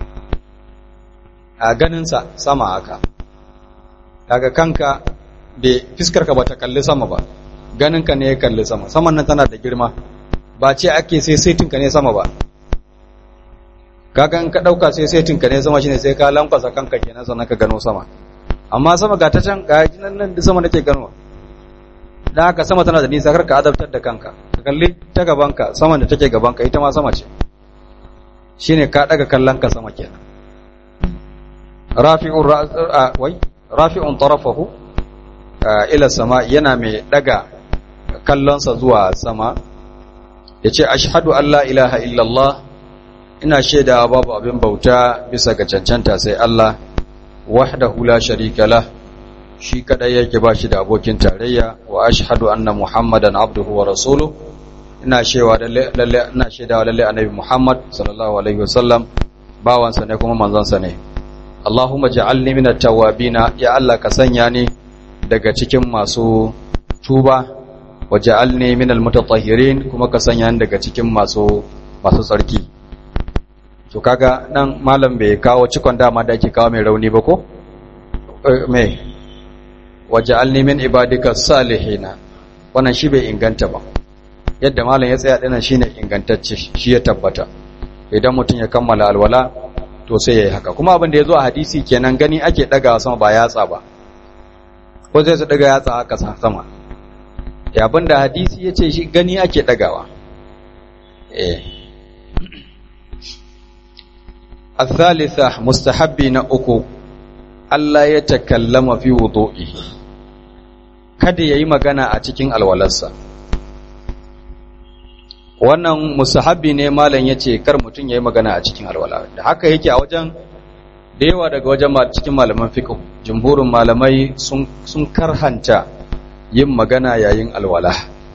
a ganinsa sama haka daga kanka da fiskarka ba ta kalli sama ba ganinka ne ya kalli sama saman nan tana da girma ba ce ake sai saitinka ne sama ba kaga in ka dauka sai saitinka ne sama shine sai ka lankwasa kanka kenan sannan ka gano sama amma sama ga ta can ga nan nan da sama nake gano dan haka sama tana da nisa karka adabtar da kanka ka kalli ta gabanka saman da take gabanka ita ma sama ce shine ka daga kallon ka sama kenan rafi'un wai rafi'un tarafahu ila sama yana mai daga kallonsa zuwa sama yace ashhadu an la ilaha illallah ina shaida babu abin bauta bisa ga cancanta sai Allah wahdahu la sharika lah shi kadai yake ba shi da abokin tarayya wa ashhadu anna muhammadan abduhu wa rasuluhu ina shewa lalle ina shaidawa lalle annabi Muhammad sallallahu alaihi wasallam bawansa ne kuma manzansa ne Allahumma ja'alni minat tawabina ya Allah ka sanya ni daga cikin masu tuba wa ja'alni minal mutatahhirin kuma ka sanya ni daga cikin masu masu tsarki to kaga nan malam bai kawo cikon dama da ake kawo mai rauni ba ko me wa ja'alni min ibadika salihina wannan shi bai inganta ba yadda malam ya tsaya dinan shine ingantacce shi ya tabbata idan mutum ya kammala alwala to sai yayi haka kuma abin da yazo a hadisi kenan gani ake daga sama ba yatsa ba ko zai su daga yatsa haka sama ya abin da hadisi yace shi gani ake dagawa eh الثالثة مستحبي نأكو Allah ya takallama fi wudu'i kada yayi magana a cikin alwalarsa wannan musahabi ne malam ya ce kar mutum ya yi magana a cikin alwala da haka yake a wajen da yawa daga wajen cikin malaman fiqh jumhurin malamai sun karhanta yin magana yayin alwala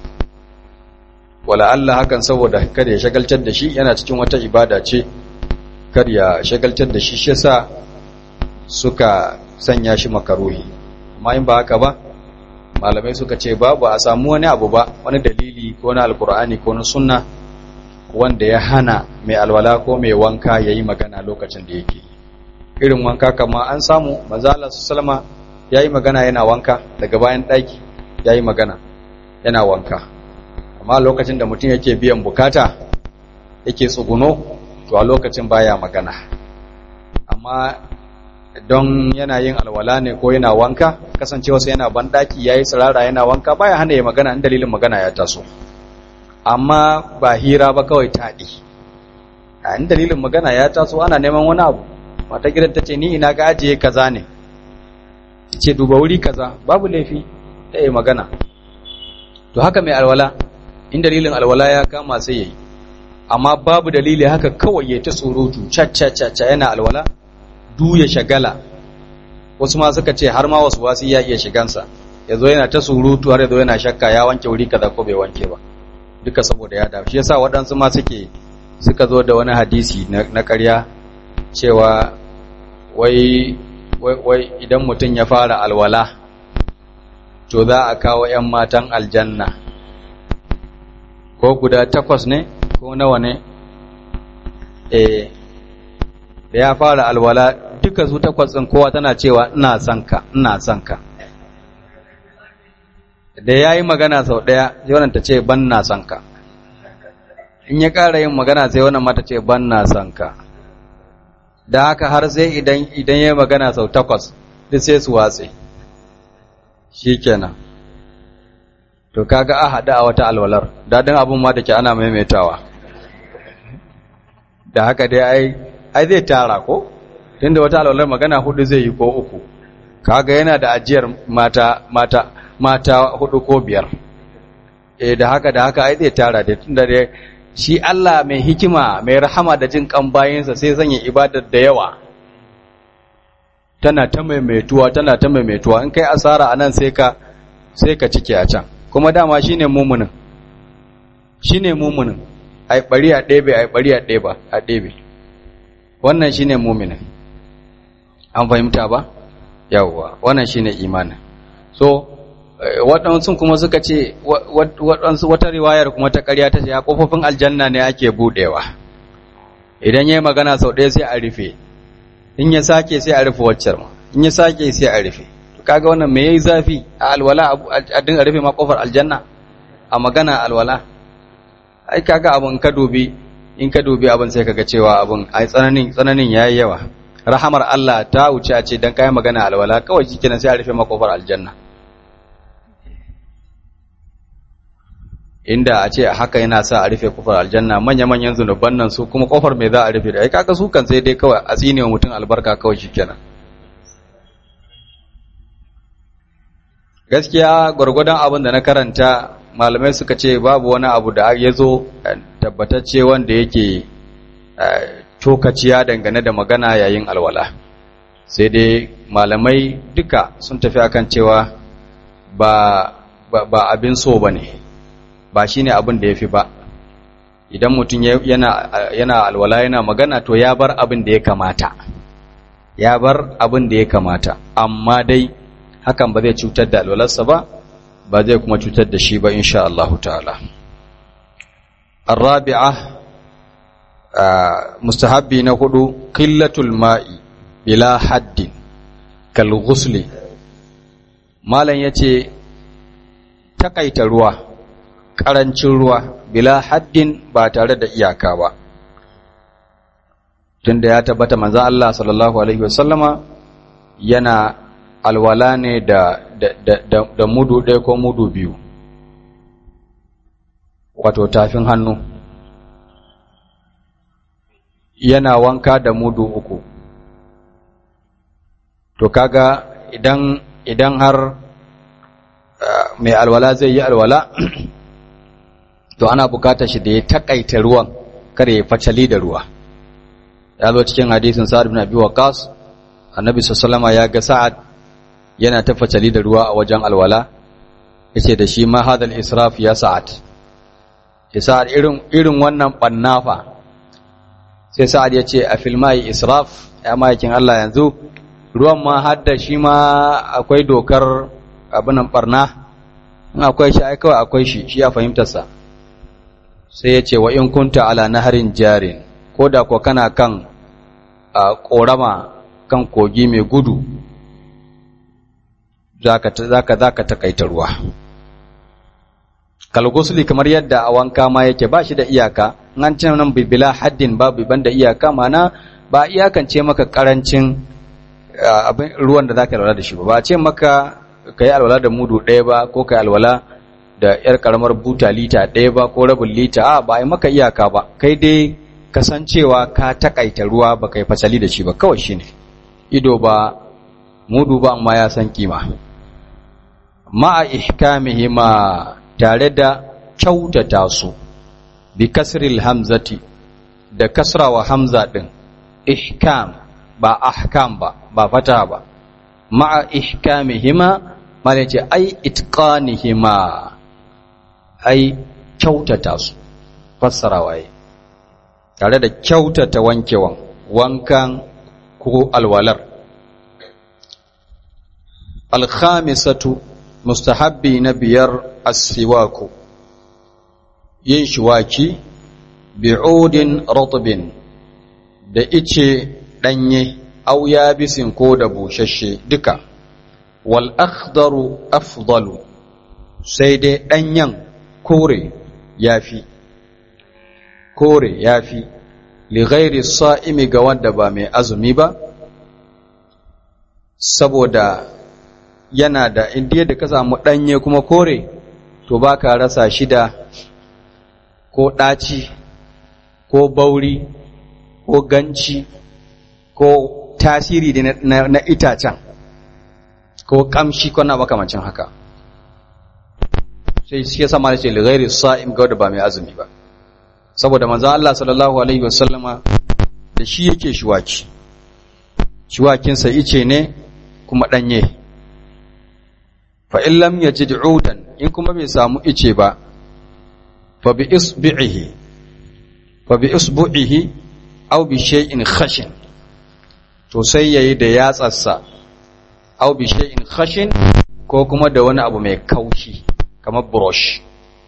wala Allah hakan saboda kada ya shagaltar da shi yana cikin wata ibada ce kar ya shagaltar da shi shi yasa suka sanya shi makaruhi amma in ba haka ba malamai suka ce babu a samu wani abu ba wani dalili ko na alkur'ani ko na sunna wanda ya hana mai alwala ko mai wanka yayi magana lokacin da yake irin wanka kama an samu manzala sallama yayi magana yana wanka daga bayan daki yayi magana yana wanka amma lokacin da mutum yake biyan bukata yake tsuguno to a lokacin baya magana amma don yana yin alwala ne ko yana wanka kasancewa sai yana bandaki yayi tsirara yana wanka baya hana ya magana in dalilin magana ya taso amma ba hira ba kawai taɗi a in dalilin magana ya taso ana neman wani abu mata gidan ta ce ni ina ga ajiye kaza ne ce duba wuri kaza babu laifi ta yi magana to haka mai alwala in dalilin alwala ya kama sai yayi amma babu dalili haka kawai ya ta surutu cacca yana alwala du ya shagala wasu ma suka ce har ma wasu wasu ya iya shigansa ya zo yana ta surutu har ya zo yana shakka ya wanke wuri kaza ko bai wanke ba duka saboda ya dawo shi yasa waɗansu ma suke suka zo da wani hadisi na ƙarya cewa wai wai idan mutum ya fara alwala to za a kawo 'yan matan aljanna ko guda takwas ne ko nawa ne eh da ya fara alwala duka su takwas ɗin kowa tana cewa ina son ka ina son ka da ya yi magana sau ɗaya sai wannan ta ce ban na son ka in ya ƙara yin magana sai wannan mata ce ban na son ka da haka har sai idan idan ya magana sau takwas duk sai su watse shikenan to kaga a hada a wata alwalar dadin abun ma da ke ana maimaitawa da haka dai ai ai zai tara ko tunda wata alwalar magana hudu zai yi ko uku kaga yana da ajiyar mata mata mata hudu ko biyar eh da haka da haka ai zai tara da tunda dai shi Allah mai hikima mai rahama da jin kan bayinsa sai sanya ibadar da yawa tana ta maimaituwa tana ta maimaituwa in kai asara anan sai ka sai ka cike a can kuma dama shine mumunin shine mumunin ai bari a ɗebe ai bari a ɗeba a ɗebe wannan shine muminin an fahimta ba yawwa wannan shine imanin so waɗansu kuma suka ce waɗansu wata riwayar kuma ta ƙarya ta ce a ƙofofin aljanna ne ake buɗewa idan ya yi magana sau ɗaya sai a rufe in ya sake sai a rufe waccar ma in ya sake sai a rufe kaga wannan me yayi zafi a alwala a dinga rufe ma ƙofar aljanna a magana alwala ai kaga abin ka dubi in ka dubi abin sai kaga cewa abin ai tsananin tsananin yayi yawa rahamar Allah ta wuce a ce dan kai magana alwala kawai shikenan sai a rufe ma ƙofar aljanna inda a ce haka yana sa a rufe kofar aljanna manya-manyan zunuban nan su kuma kofar mai za a rufe da ai kaga su kan sai dai kawai a tsine wa mutum albarka kawai shikenan gaskiya gwargwadon abin da na karanta malamai suka ce babu wani abu da ya zo tabbatacce wanda yake cokaciya dangane da magana yayin alwala sai dai malamai duka sun tafi akan cewa ba ba abin so bane ba shi ne abin da ya fi ba idan mutum yana alwala yana magana to ya bar abin da ya kamata ya bar abin da ya kamata amma dai hakan ba zai cutar da alwalarsa ba ba zai kuma cutar da shi ba insha Allah ta'ala arabi'a mustahabbi na hudu qillatul ma'i bila haddin kal ghusli malam yace takaita ruwa ƙarancin ruwa bila haddin ba tare da iyaka ba tunda ya tabbata manzon Allah sallallahu alaihi wasallama yana alwala ne da da, da, da mudu ɗaya ko mudu biyu wato tafin hannu yana wanka da mudu uku to kaga idan idan har mai alwala zai yi alwala to ana bukatar shi da ya takaita ruwan kare ya facali da ruwa ya zo cikin hadisin sa'ad bin abi waqas annabi sallallahu ya ga sa'ad yana ta facali da ruwa a wajen alwala yace da shi ma hadal israf ya sa'ad ya sa'ad irin irin wannan bannafa sai sa'ad ya ce a filmai israf ya mayakin Allah yanzu ruwan ma hadda shi ma akwai dokar abinan barna in akwai shi ai kawai akwai shi shi ya fahimtarsa sai ya ce wa in kunta ala naharin jarin ko da ko kana kan korama kan kogi mai gudu zaka zaka zaka takaita ruwa kalgusuli kamar yadda a wanka ma yake ba shi da iyaka an ce nan bibila haddin babu banda iyaka mana ba iyakance maka karancin abin ruwan da zaka alwala da shi ba ba ce maka kai alwala da mudu ɗaya ba ko kai alwala da yar karamar buta lita ɗaya ba ko rabin lita a ba ai maka iyaka ba kai dai kasancewa ka takaita ruwa ba kai fasali da shi ba kawai shine ido ba mudu ba amma ya san kima ma'a ihkamihima tare da kyautata su bi kasril hamzati da kasrawa hamza din ihkam ba ahkam ba ba fata ba ma'a ihkamihima mana ce ai itqanihima ai kyautata su fassarawa yi tare da kyautata wankewan wankan ko alwalar alkhamisatu mustahabbi na biyar asiwaku yin shiwaki bi'udin ratbin da ice danye au yabisin ko da bushashe duka wal akhdaru afdalu sai dai danyen kore yafi kore yafi li ghairi sa'imi ga wanda ba mai azumi ba saboda yana da indiya da ka samu ɗanye kuma kore to ba ka rasa shida ko ɗaci ko bauri ko ganci ko tasiri na, na, itacen ko ƙamshi ko na makamancin haka sai shi yasa ma ce lighairi sa'im ga wanda ba mai azumi ba saboda manzo Allah sallallahu alaihi wasallama da shi yake shiwaki shiwakinsa ice ne kuma ɗanye fa in lam yajid udan in kuma bai samu ice ba fa bi isbihi fa bi isbu'ihi aw bi shay'in khashin to sai yayi da yatsarsa aw bi shay'in khashin ko kuma da wani abu mai kaushi kamar brush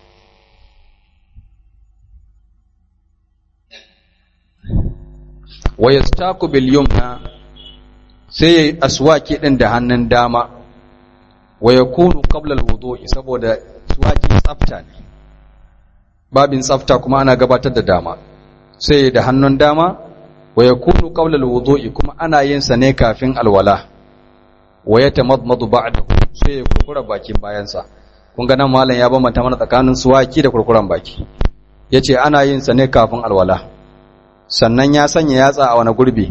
wa yastaku bil yumna sai yayi aswaki din da hannun dama wa yakunu qabla al-wudu'i saboda suwaki tsafta ne babin tsafta kuma ana gabatar da dama sai da hannun dama wa yakunu qabla al-wudu'i kuma ana yin sa ne kafin alwala wa yatamadmadu ba'dahu sai ya kurkura bakin bayansa kun ga nan malam ya bambanta mana tsakanin suwaki da kurkuran baki yace ana yin sa ne kafin alwala sannan ya sanya yatsa a wani gurbi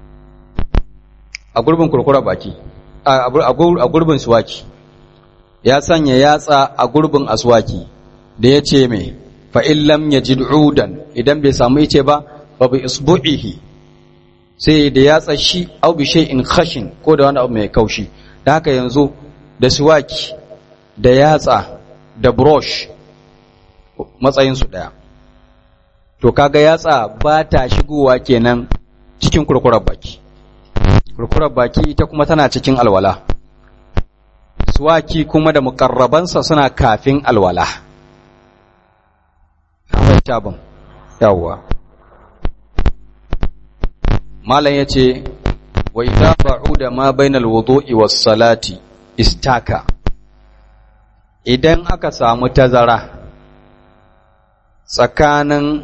a gurbin kurkura baki a gurbin suwaki ya sanya yatsa a gurbin aswaki da ya ce mai fa'in lam ya ji udan idan bai samu ice ba ba bi isbu'ihi sai da yatsa shi au bi in khashin ko da wani abu mai kaushi da haka yanzu da suwaki da yatsa da brush matsayinsu ɗaya to kaga yatsa ba ta shigowa kenan cikin kurkurar baki kurkurar baki ita kuma tana cikin alwala suwaki kuma da mukarrabansa suna kafin alwala akwai tabin yawwa malam ya ce wa idza ba'uda ma bainal wudu'i was salati istaka idan aka samu tazara tsakanin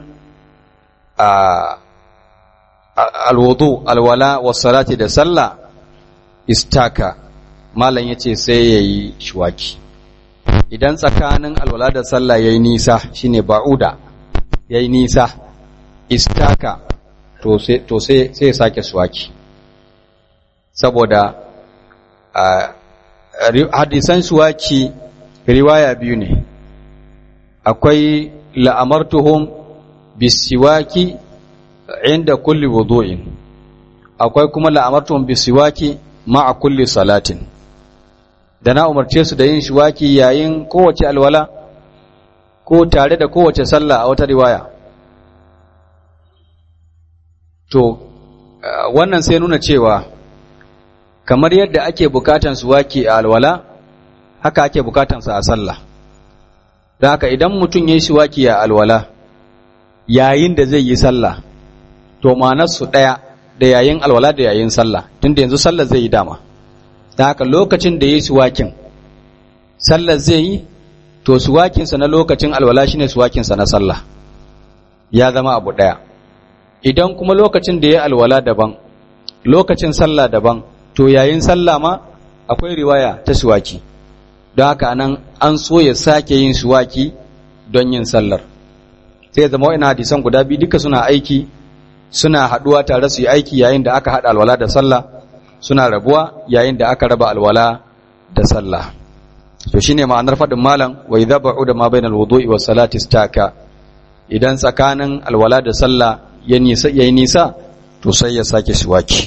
alwudu alwala was salati da sallah istaka malam yace sai yayi shiwaki idan tsakanin alwala da sallah yayi nisa shine ba'uda yayi nisa istaka to sai to sai sai sake shiwaki saboda hadisan shiwaki riwaya biyu ne akwai la'amartuhum bisiwaki inda kulli wudu'in akwai kuma la'amartuhum bisiwaki ma'a kulli salatin da na umarce su da yin shiwaki yayin kowace alwala ko tare da kowace sallah a wata riwaya to wannan sai nuna cewa kamar yadda ake bukatan suwaki a alwala haka ake bukatansa a sallah don haka idan mutum ya yi suwaki a alwala yayin da zai yi sallah to su ɗaya da yayin alwala da yayin sallah tunda yanzu sallah zai yi dama don haka lokacin da ya yi suwakin sallah zai yi to suwakinsa na lokacin alwala shine suwakinsa na sallah ya zama abu ɗaya idan kuma lokacin da ya alwala daban lokacin sallah daban to yayin sallah ma akwai riwaya ta suwaki don haka nan an so ya sake yin suwaki don yin sallar sai zama wa'ina hadisan guda biyu duka suna aiki suna haɗuwa tare su yi aiki yayin da aka haɗa alwala da sallah suna rabuwa yayin da aka raba alwala da sallah to shine ma'anar faɗin malam wa idza ba'uda ma bainal wudu'i was salati istaka idan tsakanin alwala da sallah ya nisa yayi nisa to sai ya sake siwaki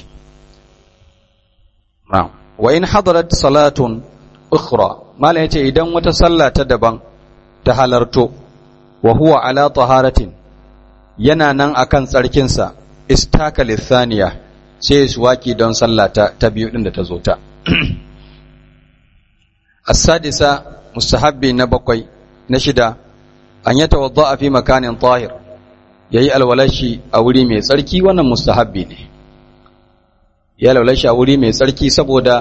na'am wa in hadarat salatun ukhra malam yace idan wata sallah ta daban ta halarto wa huwa ala taharatin yana nan akan tsarkin sa istaka lithaniya sai siwaki don sallah ta, ta biyu din da ta zo ta السادسة مستحبي نبقي نشدا أن يتوضأ في مكان طاهر yayi alwalashi a wuri mai tsarki wannan mustahabbi ne ya alwalashi a wuri mai tsarki saboda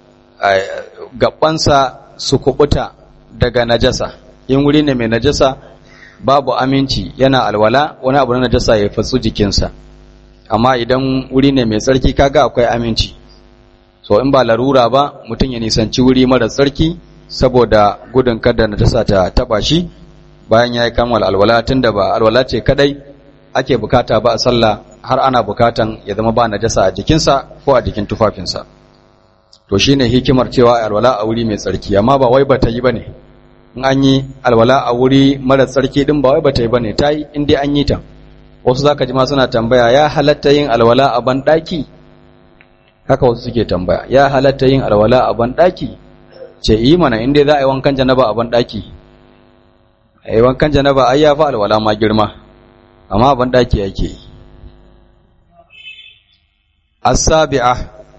gabansa su kubuta daga najasa in wuri ne mai najasa babu aminci yana alwala wani abu na najasa ya fatsu jikinsa amma idan wuri ne mai tsarki kaga akwai aminci so in ba larura ba mutum ya nisanci wuri mara tsarki saboda gudun kada najasa ta taba shi bayan ya yi kammala alwala tunda ba alwala ce kadai ake bukata ba a sallah har ana bukatan ya zama ba najasa a jikinsa ko a jikin tufafinsa to shine hikimar cewa alwala a wuri mai tsarki amma ba wai bata yi bane in an yi alwala a wuri mara tsarki din ba wai bata yi bane ta yi in dai an yi ta wasu zaka ji ma suna tambaya ya halatta yin alwala a ban daki haka wasu suke tambaya ya halatta yin alwala a ban daki ce yi mana in dai za a yi wankan janaba a ban daki a yi wankan janaba ai ya fi alwala ma girma amma ban daki yake yi as-sabi'a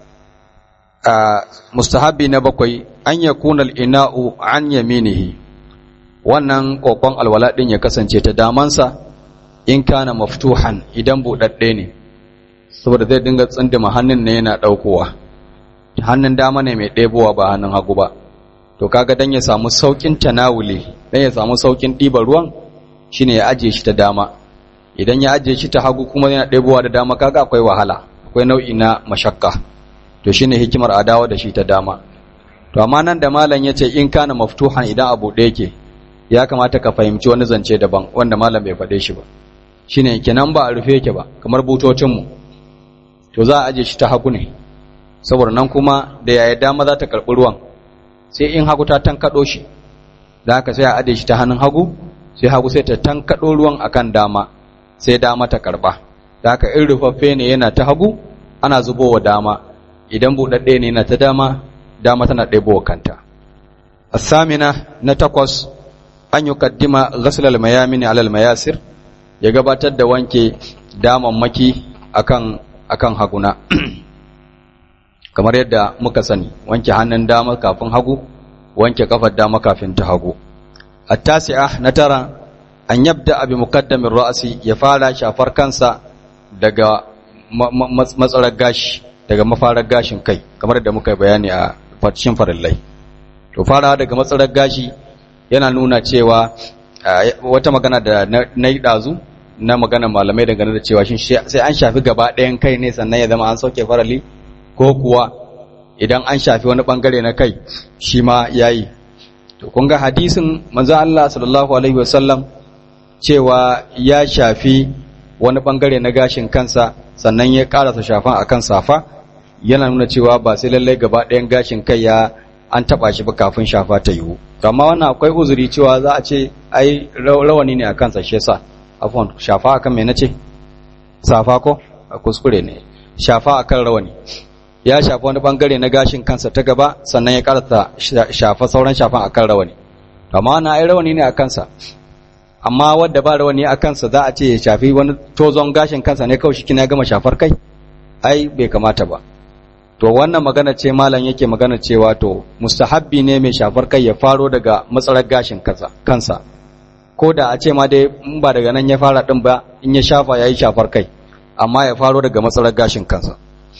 mustahabbi na bakwai an yakuna al-ina'u an yaminihi wannan kokon alwala din ya kasance ta damansa in kana maftuhan idan budadde ne saboda zai dinga tsindima hannun ne yana daukowa hannun dama ne mai ɗebowa ba hannun hagu ba to kaga dan ya samu saukin tanawuli dan ya samu saukin ɗiban ruwan shine ya ajiye shi ta dama idan ya ajiye shi ta hagu kuma yana ɗebowa da dama kaga akwai wahala akwai nau'i na mashakka to shine hikimar adawa da shi ta dama to amma nan da malam yace in kana maftuhan idan abu da yake ya kamata ka fahimci wani zance daban wanda malam bai faɗe shi ba shine kenan ba a rufe yake ba kamar butocin mu to za a aje shi ta hagu ne saboda nan kuma da yaya dama za ta karɓi ruwan sai in hagu ta tankaɗo shi da haka sai a aje shi ta hannun hagu sai hagu sai ta tankaɗo ruwan akan dama sai dama ta karɓa da haka in rufaffe ne yana ta hagu ana zubowa dama idan buɗaɗɗe ne yana ta dama dama tana ɗebowa kanta asamina na takwas an yi kaddima ghaslal mayamin alal mayasir ya gabatar da wanke damammaki akan akan haguna kamar yadda muka sani wanke hannun dama kafin hagu wanke kafar dama kafin ta hagu at-tasi'a na tara an yabda abi muqaddamin ra'si ya fara shafar kansa daga matsarar gashi daga mafarar gashin kai kamar da muka bayani a cikin farillai to fara daga matsarar gashi yana nuna cewa wata magana da na yi ɗazu na magana malamai dangane da cewa sai an shafi gaba ɗayan kai ne sannan ya zama an sauke farali ko kuwa idan an shafi wani ɓangare na kai shi ma ya yi to kun ga hadisin manzo Allah sallallahu alaihi wasallam cewa ya shafi wani ɓangare na gashin kansa sannan ya ƙarasa shafan akan safa yana nuna cewa ba sai lallai gaba ɗayan gashin kai ya an taba shi ba kafin shafa ta yiwu amma wannan akwai uzuri cewa za a ce ai rawani ne a kansa shi yasa afwan shafa akan me nace safa ko a kuskure ne shafa akan rawani ya shafa wani bangare na gashin kansa ta gaba sannan ya karata shafa sauran shafan akan rawani amma wannan ai rawani ne a kansa amma wadda ba rawani a kansa za a ce ya shafi wani tozon gashin kansa ne kawai shi kina gama shafar kai ai bai kamata ba to wannan magana ce malam yake magana cewa to mustahabbi ne mai shafar kai ya faro daga matsalar gashin kansa kansa ko da a ce ma dai in ba daga nan ya fara din ba in ya shafa yayi shafar kai amma ya faro daga matsalar gashin kansa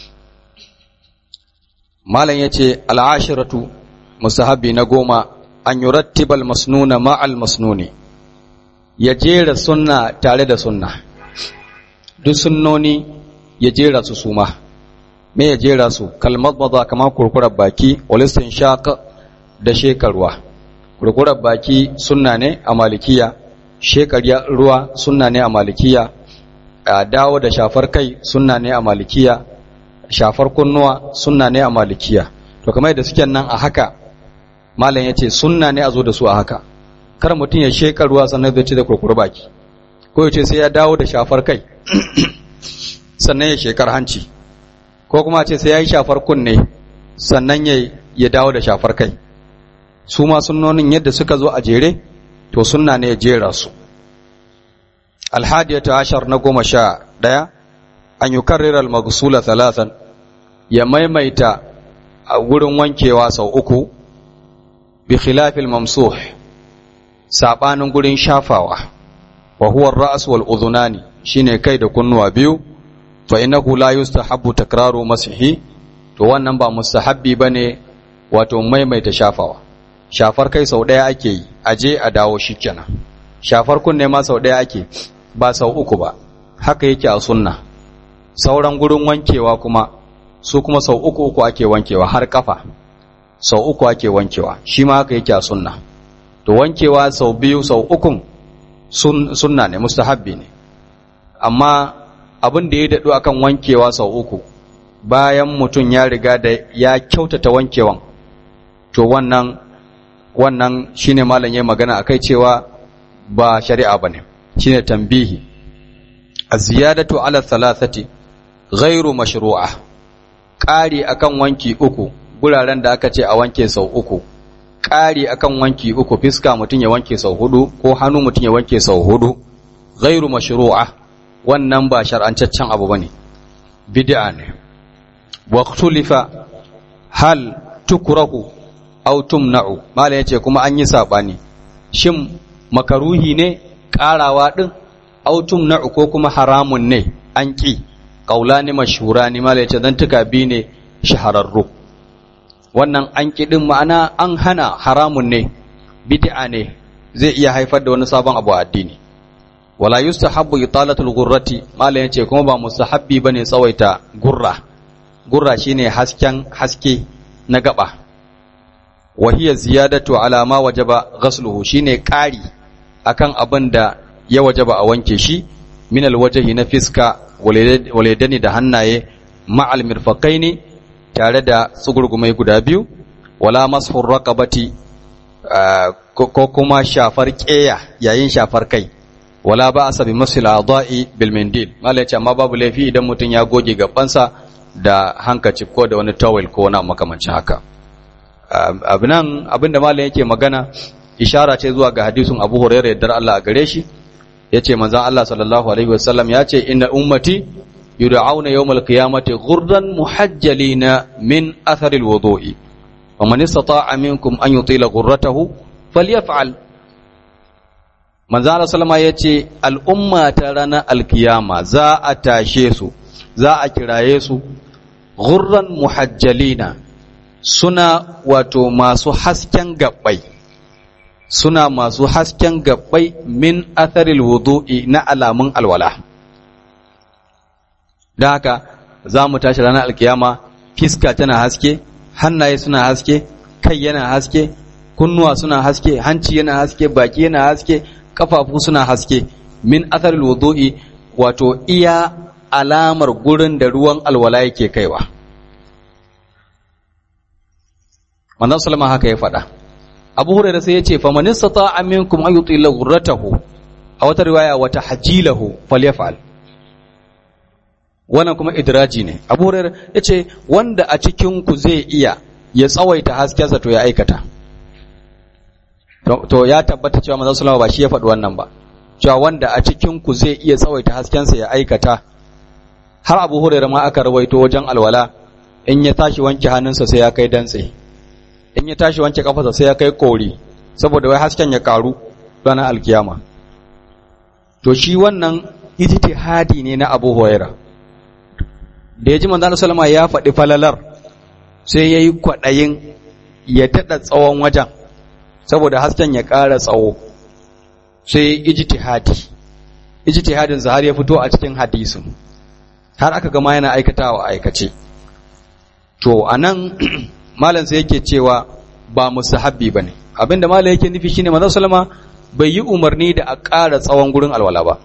malam yace al'ashiratu mustahabbi na goma an yurattibal masnuna ma'al masnuni ya jera sunna tare da sunna duk sunnoni ya jera su suma me ya jera su kalmar maza kamar kurkurar baki walistin shaka da shekarwa kurkurar baki sunna ne a malikiya shekarya ruwa sunna ne a malikiya a dawo da shafar kai sunna ne a malikiya shafar kunnuwa sunna ne a malikiya to kamar da suke nan a haka malam ya ce sunna ne a zo da su a haka kar mutum ya sheka ruwa sannan zai ci da kurkuru baki ko ya ce sai ya dawo da shafar kai sannan ya shekar hanci ko kuma ce sai ya yi shafar kunne sannan ya dawo da shafar kai su ma sunnonin yadda suka zo a jere to sunna ne ya jera su alhadiyatu ashar na goma sha ɗaya an yi karrirar magsula talatan ya maimaita a wurin wankewa sau uku bi khilafil mamsuh sabanin gurin shafawa wa huwa ar-ra's wal udhunani shine kai da kunnuwa biyu fa innahu la yustahabbu takraru masihi to wannan ba mustahabbi bane wato maimaita shafawa shafar kai sau daya ake yi aje a dawo shikenan shafar kunne ma sau daya ake ba sau uku ba haka yake a sunna sauran gurin wankewa kuma su kuma sau uku uku ake wankewa har kafa sau uku ake wankewa shi ma haka yake a sunna to wankewa sau biyu sau ukun sun, sunna ne mustahabbi ne amma abin da ya daɗu akan wankewa sau uku bayan mutum ya riga da ya kyautata wankewan to wannan wannan shine malam ya magana akai cewa ba shari'a bane shine tambihi az-ziyadatu ala thalathati ghairu mashru'a ƙari akan wanki uku guraren da aka ce a wanke sau uku ƙari akan wanki uku fiska mutum ya wanke sau hudu ko hannu mutum ya wanke sau hudu ghairu mashru'a wannan ba shar'ancaccen abu bane bid'a ne waqtulifa hal tukrahu aw tumna'u mala yace kuma an yi sabani shin makaruhi ne karawa din aw tumna'u ko kuma haramun ne an ki qaulani mashhurani mala yace dan tuka bi ne shahararru wannan an ki din ma'ana an hana haramun ne bid'a ne zai iya haifar da wani sabon abu a addini wala yustahabbu italatul ghurrati mala yace kuma ba mustahabbi bane tsawaita gurra gurra shine hasken haske na gaba wa hiya ziyadatu ala ma wajaba ghasluhu shine ƙari akan abin da ya wajaba a wanke shi min alwajhi na fiska waladani da hannaye ma'al mirfaqaini tare da tsugurgumai guda biyu wala mashur raqabati ko kuma shafar ƙeya yayin shafar kai wala ba asabi masil adai bil mindil mala yace amma babu laifi idan mutum ya goge gabansa da hankacif ko da wani towel ko wani makamancin haka abinan abinda malam yake magana ishara ce zuwa ga hadisin Abu Hurairah yaddar Allah a gare shi yace manzon Allah sallallahu alaihi wasallam yace inna ummati yud'auna yawmal qiyamati ghurran muhajjalina min athari alwudu'i wa man istata'a minkum an yutila ghurratahu falyaf'al manzon Allah sallama yace al'umma ta ranar alkiyama za a tashe su za a kiraye su ghurran muhajjalina suna wato masu hasken gabbai suna masu hasken gabbai min atharil wudu'i na alamun alwala don haka za mu tashi ranar alkiyama fiska tana haske hannaye suna haske kai yana haske kunnuwa suna haske hanci yana haske baki yana haske kafafu suna haske min atharil wudu'i wato iya alamar gurin da ruwan alwala yake kaiwa manzon sallama haka ya faɗa abu hurairah sai ya ce fa man istata'a minkum an yutila ghurratahu a wata riwaya wata hajilahu falyaf'al wannan kuma idraji ne abu hurairah ya ce wanda a cikin ku zai iya ya tsawaita haskensa to ya aikata to ya tabbata cewa manzon sallama ba shi ya faɗi wannan ba cewa wanda a cikin ku zai iya tsawaita haskensa ya aikata har abu hurairah ma aka rawaito wajen alwala in ya tashi wanke hannunsa sai ya kai dantse in ya tashi wanke kafarsa sai ya kai kori saboda wai hasken ya karu ranar alkiyama to shi wannan ijtihadi ne na Abu Huraira da ya ji manzo sallama ya faɗi falalar sai yayi kwadayin ya tada tsawon wajen saboda hasken ya ƙara tsawo sai ijtihadi ijtihadin har ya fito a cikin hadisin har aka gama yana aikatawa aikace to anan malam sai yake cewa ba musahabbi bane abinda malam yake nufi shine manzon sallama bai yi umarni da a ƙara tsawon gurin alwala ba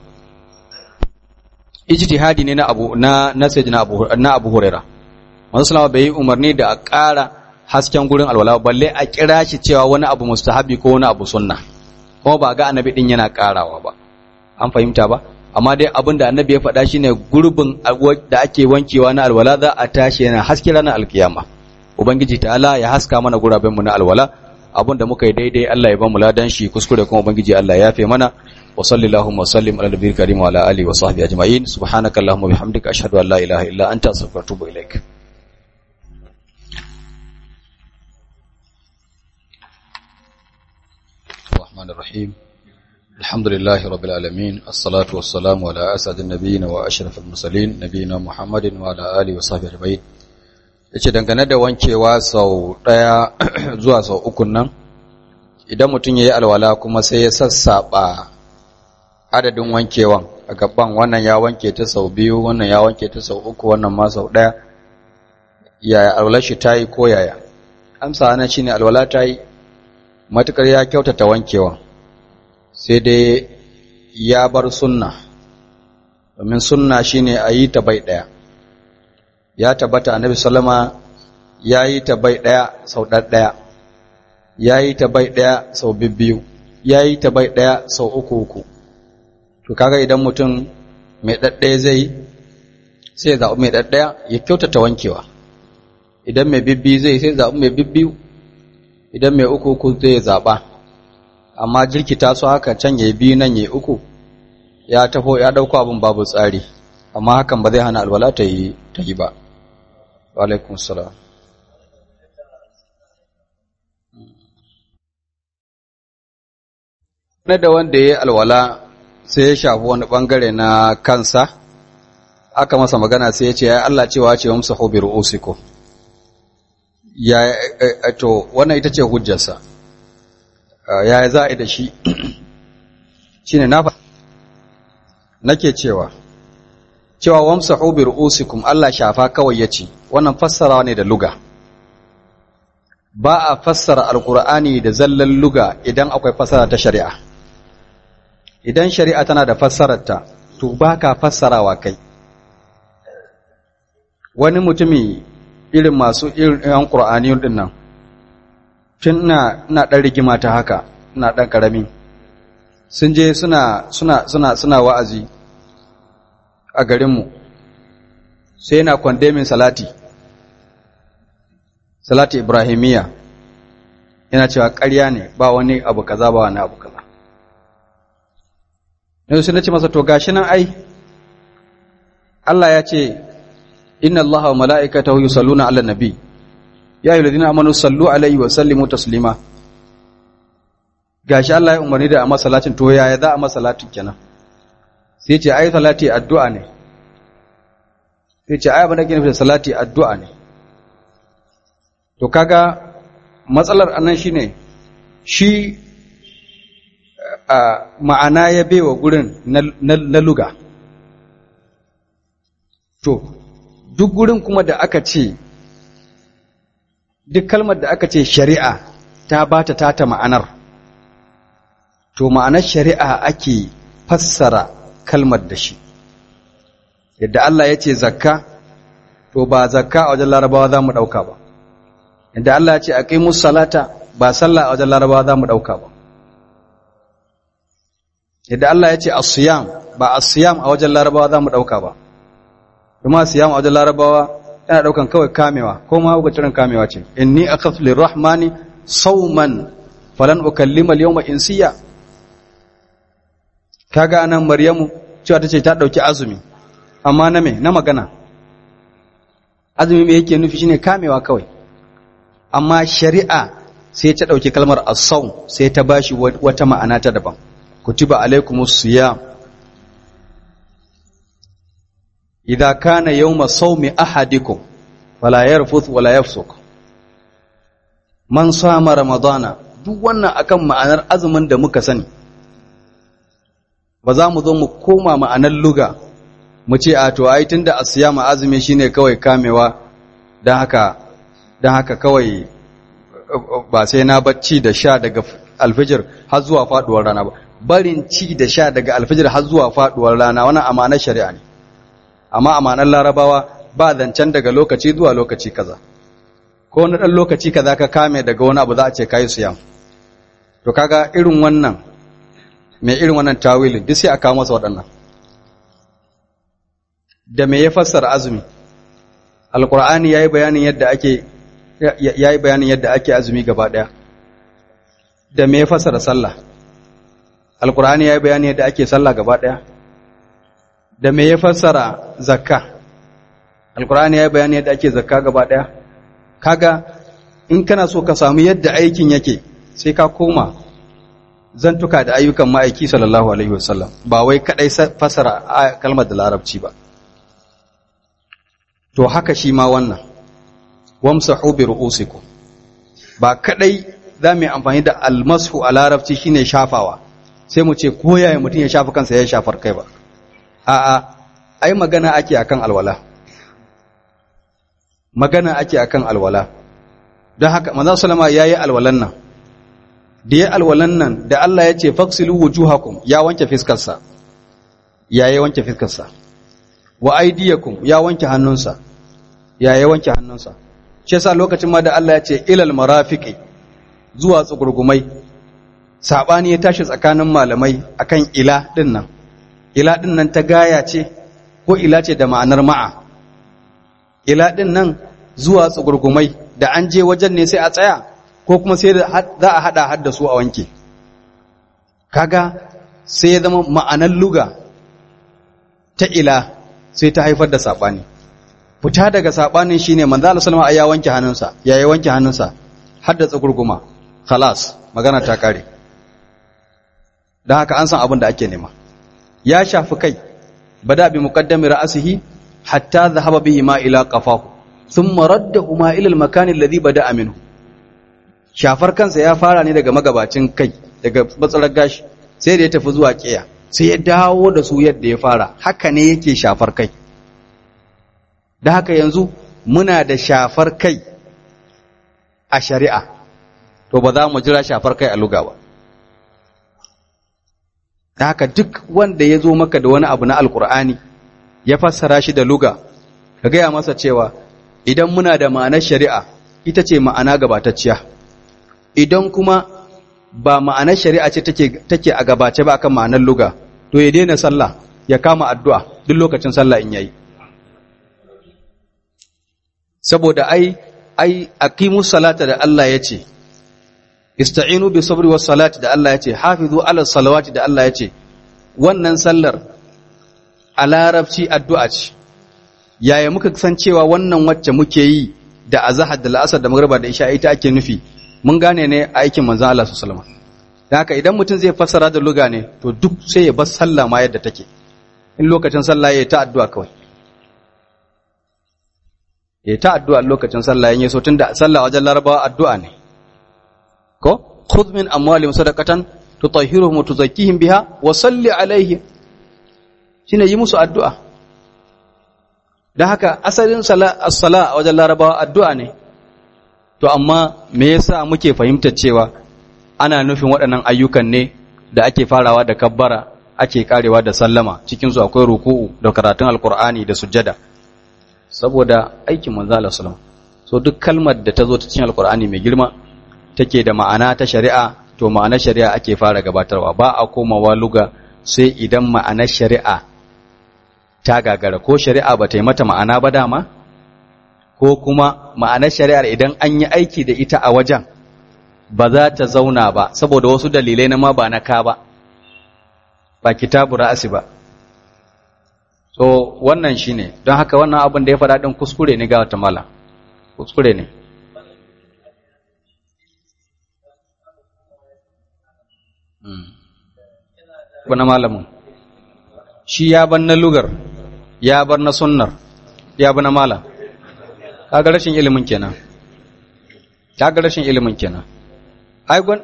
ijtihadi ne na abu na na sayyidina abu na abu huraira manzon sallama bai yi umarni da a ƙara hasken gurin alwala balle a kira shi cewa wani abu mustahabbi ko wani abu sunna kuma ba ga annabi din yana ƙarawa ba an fahimta ba amma dai abin da annabi ya faɗa shine gurbin da ake wankewa na alwala za a tashi yana haske ranar alkiyama ubangiji ta'ala ya haska mana guraben mu na alwala abin da muka yi daidai Allah ya ba mu ladan shi kuskure kuma ubangiji Allah ya yafe mana wa sallallahu wa sallim ala nabiyil karim wa ala alihi wa sahbihi ajma'in subhanakallahumma bihamdika ashhadu an la ilaha illa anta astaghfiruka wa atubu ilaik الرحمن الرحيم الحمد لله رب العالمين الصلاة والسلام على أسعد النبيين وأشرف المرسلين نبينا محمد وعلى آله وصحبه أجمعين yace dangane da wankewa sau ɗaya zuwa sau uku nan idan mutum ya yi alwala kuma sai ya sassaɓa adadin wankewan a gaban wannan ya wanke ta sau biyu wannan ya wanke ta sau uku wannan ma sau ɗaya yaya alwalar shi ta yi ko yaya amsa ana shine alwala ta yi matukar ya kyautata wankewan sai dai ya bar sunna domin sunna shine a yi ta bai ɗaya ya tabbata annabi sallama ya yi ta bai ɗaya sau ɗaya ya yi ta bai ɗaya sau bibbiyu ya yi ta bai ɗaya sau uku uku to kaga idan mutum mai ɗaɗɗaya zai sai zaɓi mai ɗaɗɗaya ya kyautata wankewa idan mai bibbi zai sai zaɓi mai bibbiyu idan mai uku uku zai zaɓa amma jirkita su haka can ya biyu nan ya uku ya tafo ya ɗauko abin babu tsari amma hakan ba zai hana alwala ta yi ta yi ba alaikun salam na da wanda ya yi alwala sai ya shafi wani bangare na kansa aka masa magana sai ya ce ya Allah cewa ce wamsa hobi ru'usiku ya to wannan ita ce hujjarsa ya za a da shi shine na nake cewa cewa wamsahu bi ru'usikum Allah shafa kawai yace wannan fassarawa ne da luga ba a fassara alqur'ani da zallan luga idan akwai fassara ta shari'a idan shari'a tana da fassararta to baka fassarawa kai wani mutumi irin masu irin qur'ani din nan tun ina ina dan rigima ta haka ina dan karami sun je suna suna suna suna wa'azi a garinmu sai yana kwandemin salati salati ibrahimiya yana cewa ƙarya ne ba wani abu kaza ba wani abu kaza yanzu sai na ce masa to gashi nan ai Allah ya ce inna Allah wa mala'ikatahu yusalluna 'alan nabi ya ayyuhallazina amanu sallu alaihi wa sallimu taslima gashi Allah ya umarni da a masalatin to yaya za a masalatin kenan sai ce ai salati addu'a ne sai ce ai abin da ke nufi salati addu'a ne to kaga matsalar anan shine shi a ma'ana ya baiwa gurin na luga to duk gurin kuma da aka ce duk kalmar da aka ce shari'a ta bata tata ma'anar to ma'anar shari'a ake fassara kalmar da shi yadda Allah ya ce zakka to ba zakka a wajen larabawa za mu ɗauka ba inda Allah ya ce aqimus salata ba sallah a wajen larabawa za mu dauka ba yadda Allah ya ce as-siyam ba as-siyam a wajen larabawa za mu dauka ba kuma siyam a wajen larabawa yana daukan kawai kamewa ko ma ga cirin kamewa ce inni akhaf lirrahmani sawman falan ukallima al-yawma insiya kaga anan maryamu cewa tace ta dauki azumi amma na me na magana azumi me yake nufi shine kamewa kawai amma shari'a sai ta dauki kalmar as-sawm sai ta bashi wata ma'ana ta daban kutiba alaikumus siyam idza kana yawma sawmi ahadikum fala yarfuth wala yafsuk man sama ramadana duk wannan akan ma'anar azumin da muka sani ba za mu zo mu koma ma'anar luga mu ce a to ai tunda asiyama azumi shine kawai kamewa dan haka dan haka kawai ba sai na bacci da sha daga alfijir har zuwa faduwar rana ba barin ci da sha daga alfijir har zuwa faduwar rana wannan amanar shari'a ne amma amanar larabawa ba zancen daga lokaci zuwa lokaci kaza ko wani dan lokaci kaza ka kame daga wani abu za a ce kai siyam to kaga irin wannan mai irin wannan tawilin duk sai a kawo masa waɗannan da me ya fassara azumi alqur'ani yayi bayanin yadda ake yayi bayanin yadda ake azumi gaba daya da me ya fassara sallah alqur'ani yayi bayanin yadda ake sallah gaba daya da me ya fassara zakka alqur'ani yayi bayanin yadda ake zakka gaba daya kaga in kana so ka samu yadda aikin yake sai ka koma zantuka da ayyukan ma'aiki sallallahu alaihi wasallam ba wai kadai fassara kalmar da larabci ba to haka shi ma wannan wamsahu bi ru'usikum ba kadai za mu yi amfani da almashu a larabci shine shafawa sai mu ce ko yaya mutum ya shafa kansa ya shafar kai ba a'a ai magana ake akan alwala magana ake akan alwala don haka manzo sallama yayi alwalan nan da ya alwalan nan da Allah ya ce faksilu wujuhakum ya wanke fiskarsa ya yi wanke fiskarsa wa aidiyakum ya wanke hannunsa ya yi wanke hannunsa shi yasa lokacin ma da Allah ya ce ilal marafiqi zuwa tsugurgumai sabani ya tashi tsakanin malamai akan ila din nan ila din nan ta gaya ce ko ila ce da ma'anar ma'a ila din nan zuwa tsugurgumai da an je wajen ne sai a tsaya ko kuma sai za a hada hadda su a wanke kaga sai ya zama ma'anar luga ta ila sai ta haifar da sabani fita daga sabanin shine manzo Allah sallallahu alaihi ya wanke hannunsa ya yi wanke hannunsa hadda tsugurguma khalas magana ta kare dan haka an san abin da ake nema ya shafi kai bada bi muqaddami ra'sihi hatta dhahaba bihi ma ila qafahu thumma raddahu ma ila al-makan alladhi bada'a minhu shafar kansa ya fara ne daga magabacin kai daga matsalar gashi sai da ya tafi zuwa kiya sai ya dawo da su yadda ya fara haka ne yake shafar kai da haka yanzu muna da shafar kai a shari'a to ba za mu jira shafar kai a luga ba da haka duk wanda ya zo maka da wani abu na alkur'ani ya fassara shi da luga ka gaya masa cewa idan muna da ma'anar shari'a ita ce ma'ana gabatacciya idan kuma ba ma'anar shari'a ce take a gabace ba akan ma'anar luga to ya daina sallah ya kama addu'a duk lokacin sallah in yayi saboda ai ai aqimus salata da Allah ya ce ista'inu bi sabri was salati da Allah ya ce hafizu ala salawati da Allah ya ce wannan sallar a larabci addu'a ce yaya muka san cewa wannan wacce muke yi da azhar da la'asar da magriba da isha ita ake nufi mun gane ne aikin manzon Allah sallallahu alaihi wasallam dan haka idan mutum zai fassara da luga ne to duk sai ya bar sallah ma yadda take in lokacin sallah ya ta addu'a kawai ya ta addu'a lokacin sallah yin so tunda sallah wajen larabawa addu'a ne ko khudh min amwalihim sadaqatan tutahhiruhum wa tuzakkihim biha wa salli alaihim shine yi musu addu'a dan haka asalin sala as-sala wajen larabawa addu'a ne to amma me yasa muke fahimtar cewa ana nufin waɗannan ayyukan ne da ake farawa da kabbara ake karewa da sallama cikin su akwai ruku'u da karatun alqur'ani da sujjada saboda aikin manzo Allah sallallahu so duk kalmar da ta zo ta cikin alkur'ani mai girma take da ma'ana ta shari'a to ma'anar shari'a ake fara gabatarwa ba a komawa luga sai idan ma'anar shari'a ta gagara ko shari'a ba ta yi mata ma'ana ba dama ko kuma ma'anar shari'ar idan an yi aiki da ita a wajen ba za ta zauna ba saboda wasu dalilai na ma ba na ka ba ba kitabu ra'asi ba so wannan shine don haka wannan abin da ya faɗa ɗin kuskure ne ga wata mala kuskure ne wani malamin shi ya bar na lugar ya bar na sunnar ya bar na malam kaga rashin ilimin kenan kaga rashin ilimin kenan ai gwan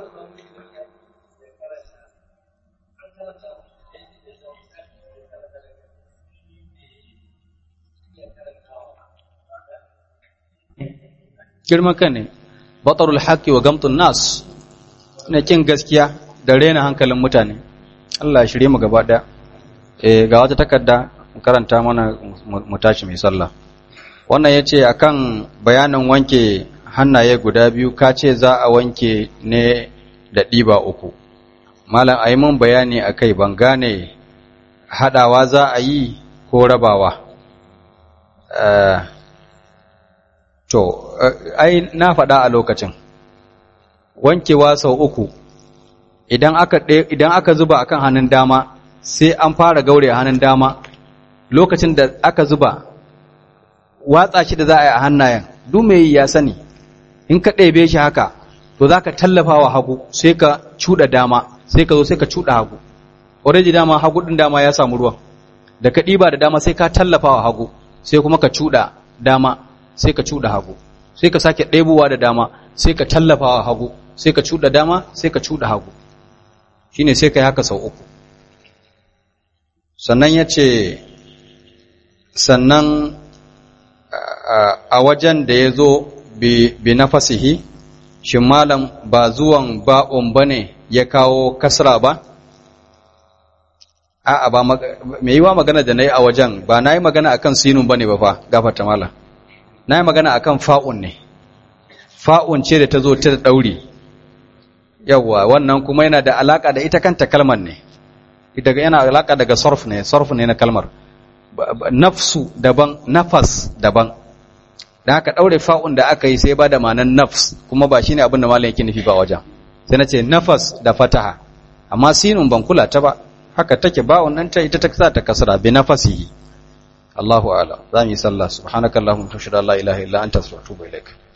girman kan ne batarul haqqi wa gamtun nas ne kin gaskiya da rena hankalin mutane Allah ya shirye mu gaba daya eh ga wata takarda mu karanta mana mu tashi mai sallah wannan yace akan bayanin wanke hannaye guda biyu ka ce za a wanke ne da ɗiba uku malam ayi mun bayani akai ban gane hadawa za a yi ko rabawa uh, To, ai, na faɗa a lokacin, wankewa sau uku, idan aka, idan aka zuba akan hannun dama, sai an fara gaure hannun dama, lokacin da aka zuba, watsa shi da za a yi a hannayen, mai ya sani, in ka ɗebe shi haka, to za ka tallafa wa hagu, sai ka cuɗa dama, sai ka zo sai ka cuɗa hagu. Already dama hagu ɗin dama ya samu ruwan, da ka ɗiba da dama sai ka tallafa wa hagu, sai kuma ka cuɗa dama, sai ka cuɗa hagu sai ka sake ɗebowa da dama sai ka tallafawa hagu sai ka cuɗa dama sai ka cuɗa hagu shine sai ka yi haka sau uku sannan ya ce sannan a wajen da ya zo bi na fasihi shi malam ba zuwan ba'un ba ne ya kawo kasra ba a'a ba mai yi wa magana da na yi a wajen ba na yi magana akan sinun ba ne ba fa gafata malam na yi magana akan fa'un ne fa'un ce da ta zo ta ɗauri yawwa wannan kuma yana da alaƙa da ita kanta kalmar ne daga yana alaƙa daga sarf ne sarf ne na kalmar nafsu daban nafas daban da haka ɗaure fa'un da aka yi sai ba da manan nafs kuma ba shine abin da malam yake nufi ba wajen sai na ce nafas da fataha amma sinun ban kula ta ba haka take ba'un nan ta ita ta sa ta kasra bi nafasihi Allahu a'lam za mu yi sallah subhanakallahumma wa bihamdika la ilaha illa anta astaghfiruka wa atubu ilaik